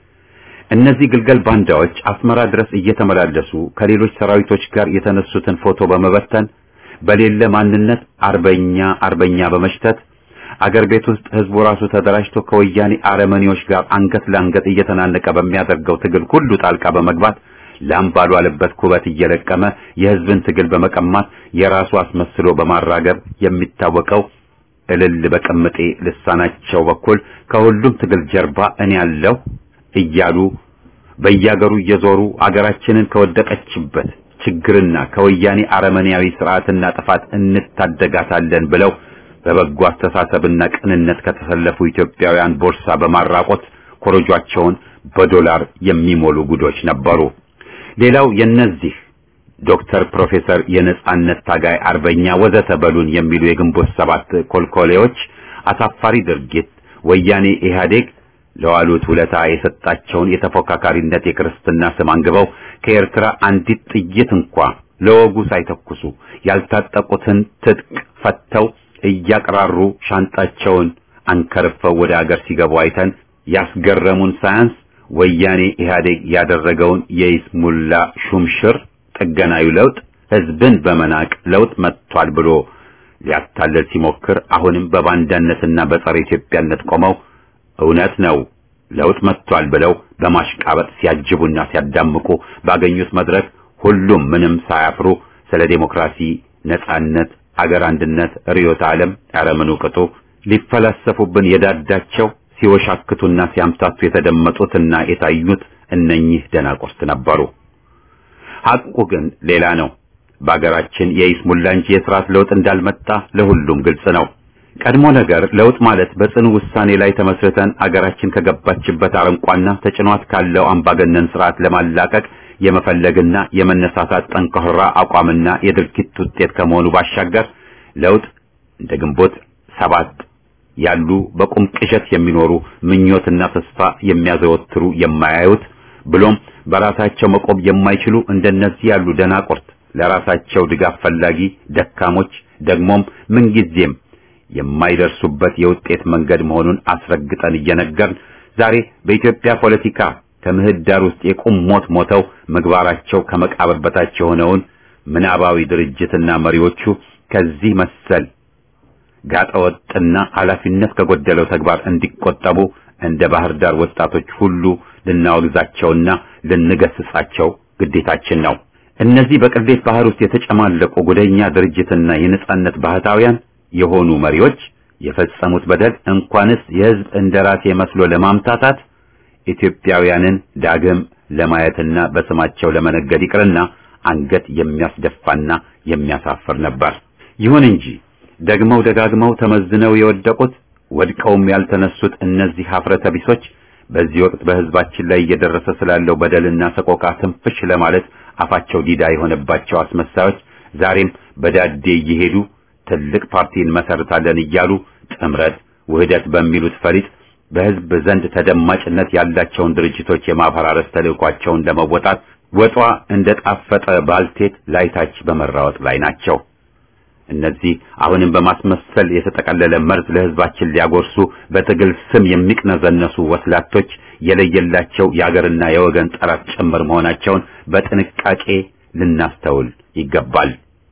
እነዚህ ግልገል ባንዳዎች አስመራ ድረስ እየተመላለሱ ከሌሎች ሰራዊቶች ጋር የተነሱትን ፎቶ በመበተን በሌለ ማንነት አርበኛ አርበኛ በመሽተት አገር ቤት ውስጥ ህዝቡ ራሱ ተደራጅቶ ከወያኔ አረመኔዎች ጋር አንገት ለአንገት እየተናነቀ በሚያደርገው ትግል ሁሉ ጣልቃ በመግባት ላም ባልዋለበት ኩበት እየለቀመ የህዝብን ትግል በመቀማት የራሱ አስመስሎ በማራገብ የሚታወቀው እልል በቅምጤ ልሳናቸው በኩል ከሁሉም ትግል ጀርባ እኔ ያለሁ እያሉ በየአገሩ እየዞሩ አገራችንን ከወደቀችበት ችግርና ከወያኔ አረመኔያዊ ስርዓትና ጥፋት እንታደጋታለን ብለው በበጎ አስተሳሰብና ቅንነት ከተሰለፉ ኢትዮጵያውያን ቦርሳ በማራቆት ኮረጇቸውን በዶላር የሚሞሉ ጉዶች ነበሩ። ሌላው የነዚህ ዶክተር፣ ፕሮፌሰር፣ የነጻነት ታጋይ፣ አርበኛ ወዘተ በሉን የሚሉ የግንቦት ሰባት ኮልኮሌዎች አሳፋሪ ድርጊት ወያኔ ኢህአዴግ ለዋሉት ውለታ የሰጣቸውን የተፎካካሪነት የክርስትና ስም አንግበው ከኤርትራ አንዲት ጥይት እንኳ ለወጉ ሳይተኩሱ ያልታጠቁትን ትጥቅ ፈተው እያቀራሩ ሻንጣቸውን አንከርፈው ወደ አገር ሲገቡ አይተን ያስገረሙን ሳያንስ ወያኔ ኢህአዴግ ያደረገውን የይስሙላ ሹምሽር ጥገናዊ ለውጥ ህዝብን በመናቅ ለውጥ መጥቷል ብሎ ሊያታለል ሲሞክር አሁንም በባንዳነትና በጸረ ኢትዮጵያነት ቆመው እውነት ነው ለውጥ መጥቷል ብለው በማሽቃበጥ ሲያጅቡና ሲያዳምቁ ባገኙት መድረክ ሁሉም ምንም ሳያፍሩ ስለ ዴሞክራሲ፣ ነጻነት፣ አገር አንድነት፣ ርዕዮተ ዓለም ያረምኑ ቅጡ ሊፈላሰፉብን የዳዳቸው ሲወሻክቱና ሲያምታቱ የተደመጡትና የታዩት እነኚህ ደናቁርት ነበሩ። ሐቁ ግን ሌላ ነው። በአገራችን የይስሙላ እንጂ የስርዓት ለውጥ እንዳልመጣ ለሁሉም ግልጽ ነው። ቀድሞ ነገር ለውጥ ማለት በጽኑ ውሳኔ ላይ ተመስርተን አገራችን ከገባችበት አረንቋና ተጭኗት ካለው አምባገነን ስርዓት ለማላቀቅ የመፈለግና የመነሳሳት ጠንካራ አቋምና የድርጊት ውጤት ከመሆኑ ባሻገር ለውጥ እንደ ግንቦት ሰባት ያሉ በቁም ቅዠት የሚኖሩ ምኞትና ተስፋ የሚያዘወትሩ የማያዩት ብሎም በራሳቸው መቆም የማይችሉ እንደነዚህ ያሉ ደናቁርት ለራሳቸው ድጋፍ ፈላጊ ደካሞች ደግሞም ምንጊዜም የማይደርሱበት የውጤት መንገድ መሆኑን አስረግጠን እየነገርን ዛሬ በኢትዮጵያ ፖለቲካ ከምህዳር ውስጥ የቁም ሞት ሞተው ምግባራቸው ከመቃብር በታች የሆነውን ምናባዊ ድርጅትና መሪዎቹ ከዚህ መሰል ጋጠወጥና ኃላፊነት ከጎደለው ተግባር እንዲቆጠቡ እንደ ባህር ዳር ወጣቶች ሁሉ ልናወግዛቸውና ልንገስጻቸው ግዴታችን ነው። እነዚህ በቅሌት ባህር ውስጥ የተጨማለቁ ጉደኛ ድርጅትና የነጻነት ባህታውያን የሆኑ መሪዎች የፈጸሙት በደል እንኳንስ የሕዝብ እንደራሴ መስሎ ለማምታታት ኢትዮጵያውያንን ዳግም ለማየትና በስማቸው ለመነገድ ይቅርና አንገት የሚያስደፋና የሚያሳፍር ነበር። ይሁን እንጂ ደግመው ደጋግመው ተመዝነው የወደቁት ወድቀውም ያልተነሱት እነዚህ ሀፍረተ ቢሶች በዚህ ወቅት በሕዝባችን ላይ እየደረሰ ስላለው በደልና ሰቆቃ ትንፍሽ ለማለት አፋቸው ዲዳ የሆነባቸው አስመሳዮች ዛሬም በዳዴ እየሄዱ ትልቅ ፓርቲ እንመሰርታለን እያሉ ጥምረት፣ ውህደት በሚሉት ፈሊጥ በሕዝብ ዘንድ ተደማጭነት ያላቸውን ድርጅቶች የማፈራረስ ተልዕኳቸውን ለመወጣት ወጧ እንደ ጣፈጠ ባልቴት ላይታች በመራወጥ ላይ ናቸው። እነዚህ አሁንም በማስመሰል የተጠቀለለ መርዝ ለሕዝባችን ሊያጎርሱ በትግል ስም የሚቅነዘነሱ ወስላቶች የለየላቸው የአገርና የወገን ጠላት ጭምር መሆናቸውን በጥንቃቄ ልናስተውል ይገባል።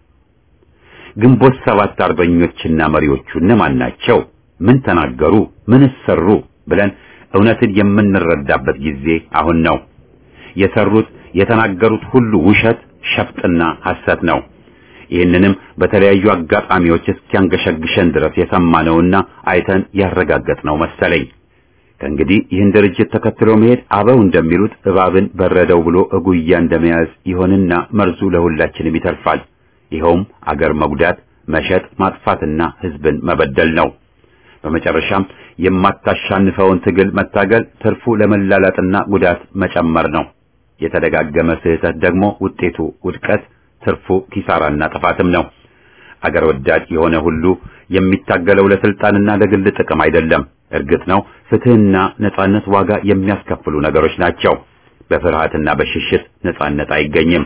ግንቦት ሰባት አርበኞችና መሪዎቹ እነማን ናቸው? ምን ተናገሩ? ምን ሰሩ? ብለን እውነትን የምንረዳበት ጊዜ አሁን ነው። የሰሩት የተናገሩት ሁሉ ውሸት፣ ሸፍጥና ሐሰት ነው። ይህንንም በተለያዩ አጋጣሚዎች እስኪያንገሸግሸን ድረስ የሰማነውና አይተን ያረጋገጥነው መሰለኝ። ከእንግዲህ ይህን ድርጅት ተከትሎ መሄድ አበው እንደሚሉት እባብን በረደው ብሎ እጉያ እንደመያዝ ይሆንና መርዙ ለሁላችንም ይተርፋል። ይኸውም አገር መጉዳት፣ መሸጥ፣ ማጥፋትና ሕዝብን መበደል ነው። በመጨረሻም የማታሻንፈውን ትግል መታገል ትርፉ ለመላላጥና ጉዳት መጨመር ነው። የተደጋገመ ስህተት ደግሞ ውጤቱ ውድቀት፣ ትርፉ ኪሳራና ጥፋትም ነው። አገር ወዳድ የሆነ ሁሉ የሚታገለው ለስልጣንና ለግል ጥቅም አይደለም። እርግጥ ነው ፍትህና ነጻነት ዋጋ የሚያስከፍሉ ነገሮች ናቸው። በፍርሃትና በሽሽት ነጻነት አይገኝም።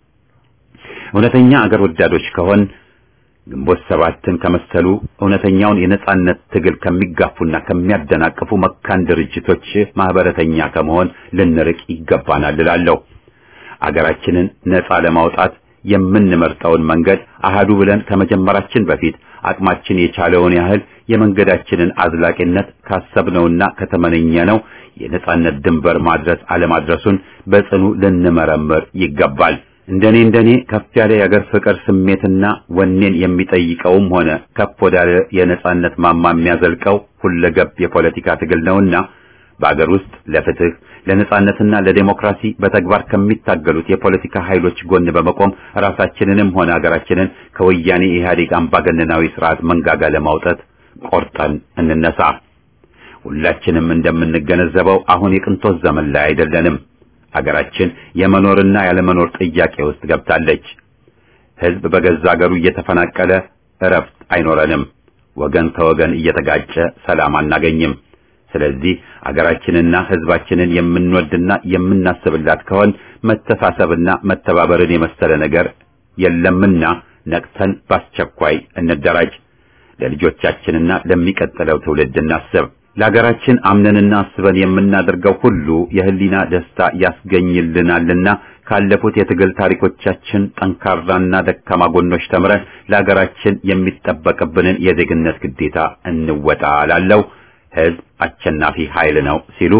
እውነተኛ አገር ወዳዶች ከሆን ግንቦት ሰባትን ከመሰሉ እውነተኛውን የነጻነት ትግል ከሚጋፉና ከሚያደናቅፉ መካን ድርጅቶች ማህበረተኛ ከመሆን ልንርቅ ይገባናል እላለሁ። አገራችንን ነጻ ለማውጣት የምንመርጠውን መንገድ አሃዱ ብለን ከመጀመራችን በፊት አቅማችን የቻለውን ያህል የመንገዳችንን አዝላቂነት ካሰብነውና ከተመነኘነው የነጻነት ድንበር ማድረስ አለማድረሱን በጽኑ ልንመረምር ይገባል። እንደኔ እንደኔ ከፍ ያለ የአገር ፍቅር ስሜትና ወኔን የሚጠይቀውም ሆነ ከፍ ወዳለ የነጻነት ማማ የሚያዘልቀው ሁለገብ የፖለቲካ ትግል ነውና በአገር ውስጥ ለፍትህ ለነጻነትና ለዴሞክራሲ በተግባር ከሚታገሉት የፖለቲካ ኃይሎች ጎን በመቆም ራሳችንንም ሆነ አገራችንን ከወያኔ ኢህአዴግ አምባገነናዊ ስርዓት መንጋጋ ለማውጣት ቆርጠን እንነሳ። ሁላችንም እንደምንገነዘበው አሁን የቅንጦት ዘመን ላይ አይደለንም። አገራችን የመኖርና ያለመኖር ጥያቄ ውስጥ ገብታለች። ሕዝብ በገዛ አገሩ እየተፈናቀለ እረፍት አይኖረንም። ወገን ከወገን እየተጋጨ ሰላም አናገኝም። ስለዚህ አገራችንና ሕዝባችንን የምንወድና የምናስብላት ከሆን መተሳሰብና መተባበርን የመሰለ ነገር የለምና ነቅተን በአስቸኳይ እንደራጅ። ለልጆቻችንና ለሚቀጥለው ትውልድ እናስብ። ለሀገራችን አምነንና አስበን የምናደርገው ሁሉ የህሊና ደስታ ያስገኝልናልና ካለፉት የትግል ታሪኮቻችን ጠንካራና ደካማ ጎኖች ተምረን ለሀገራችን የሚጠበቅብንን የዜግነት ግዴታ እንወጣ ላለው ህዝብ አሸናፊ ኃይል ነው ሲሉ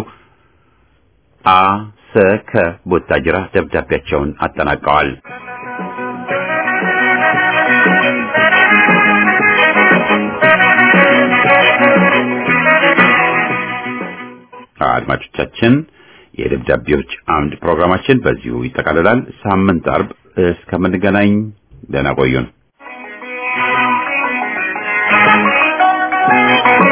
አ ሰ ከ ቦታጅራ ደብዳቤያቸውን አጠናቀዋል። አድማጮቻችን የደብዳቤዎች አምድ ፕሮግራማችን በዚሁ ይጠቃልላል። ሳምንት አርብ እስከምንገናኝ ደህና ቆዩን።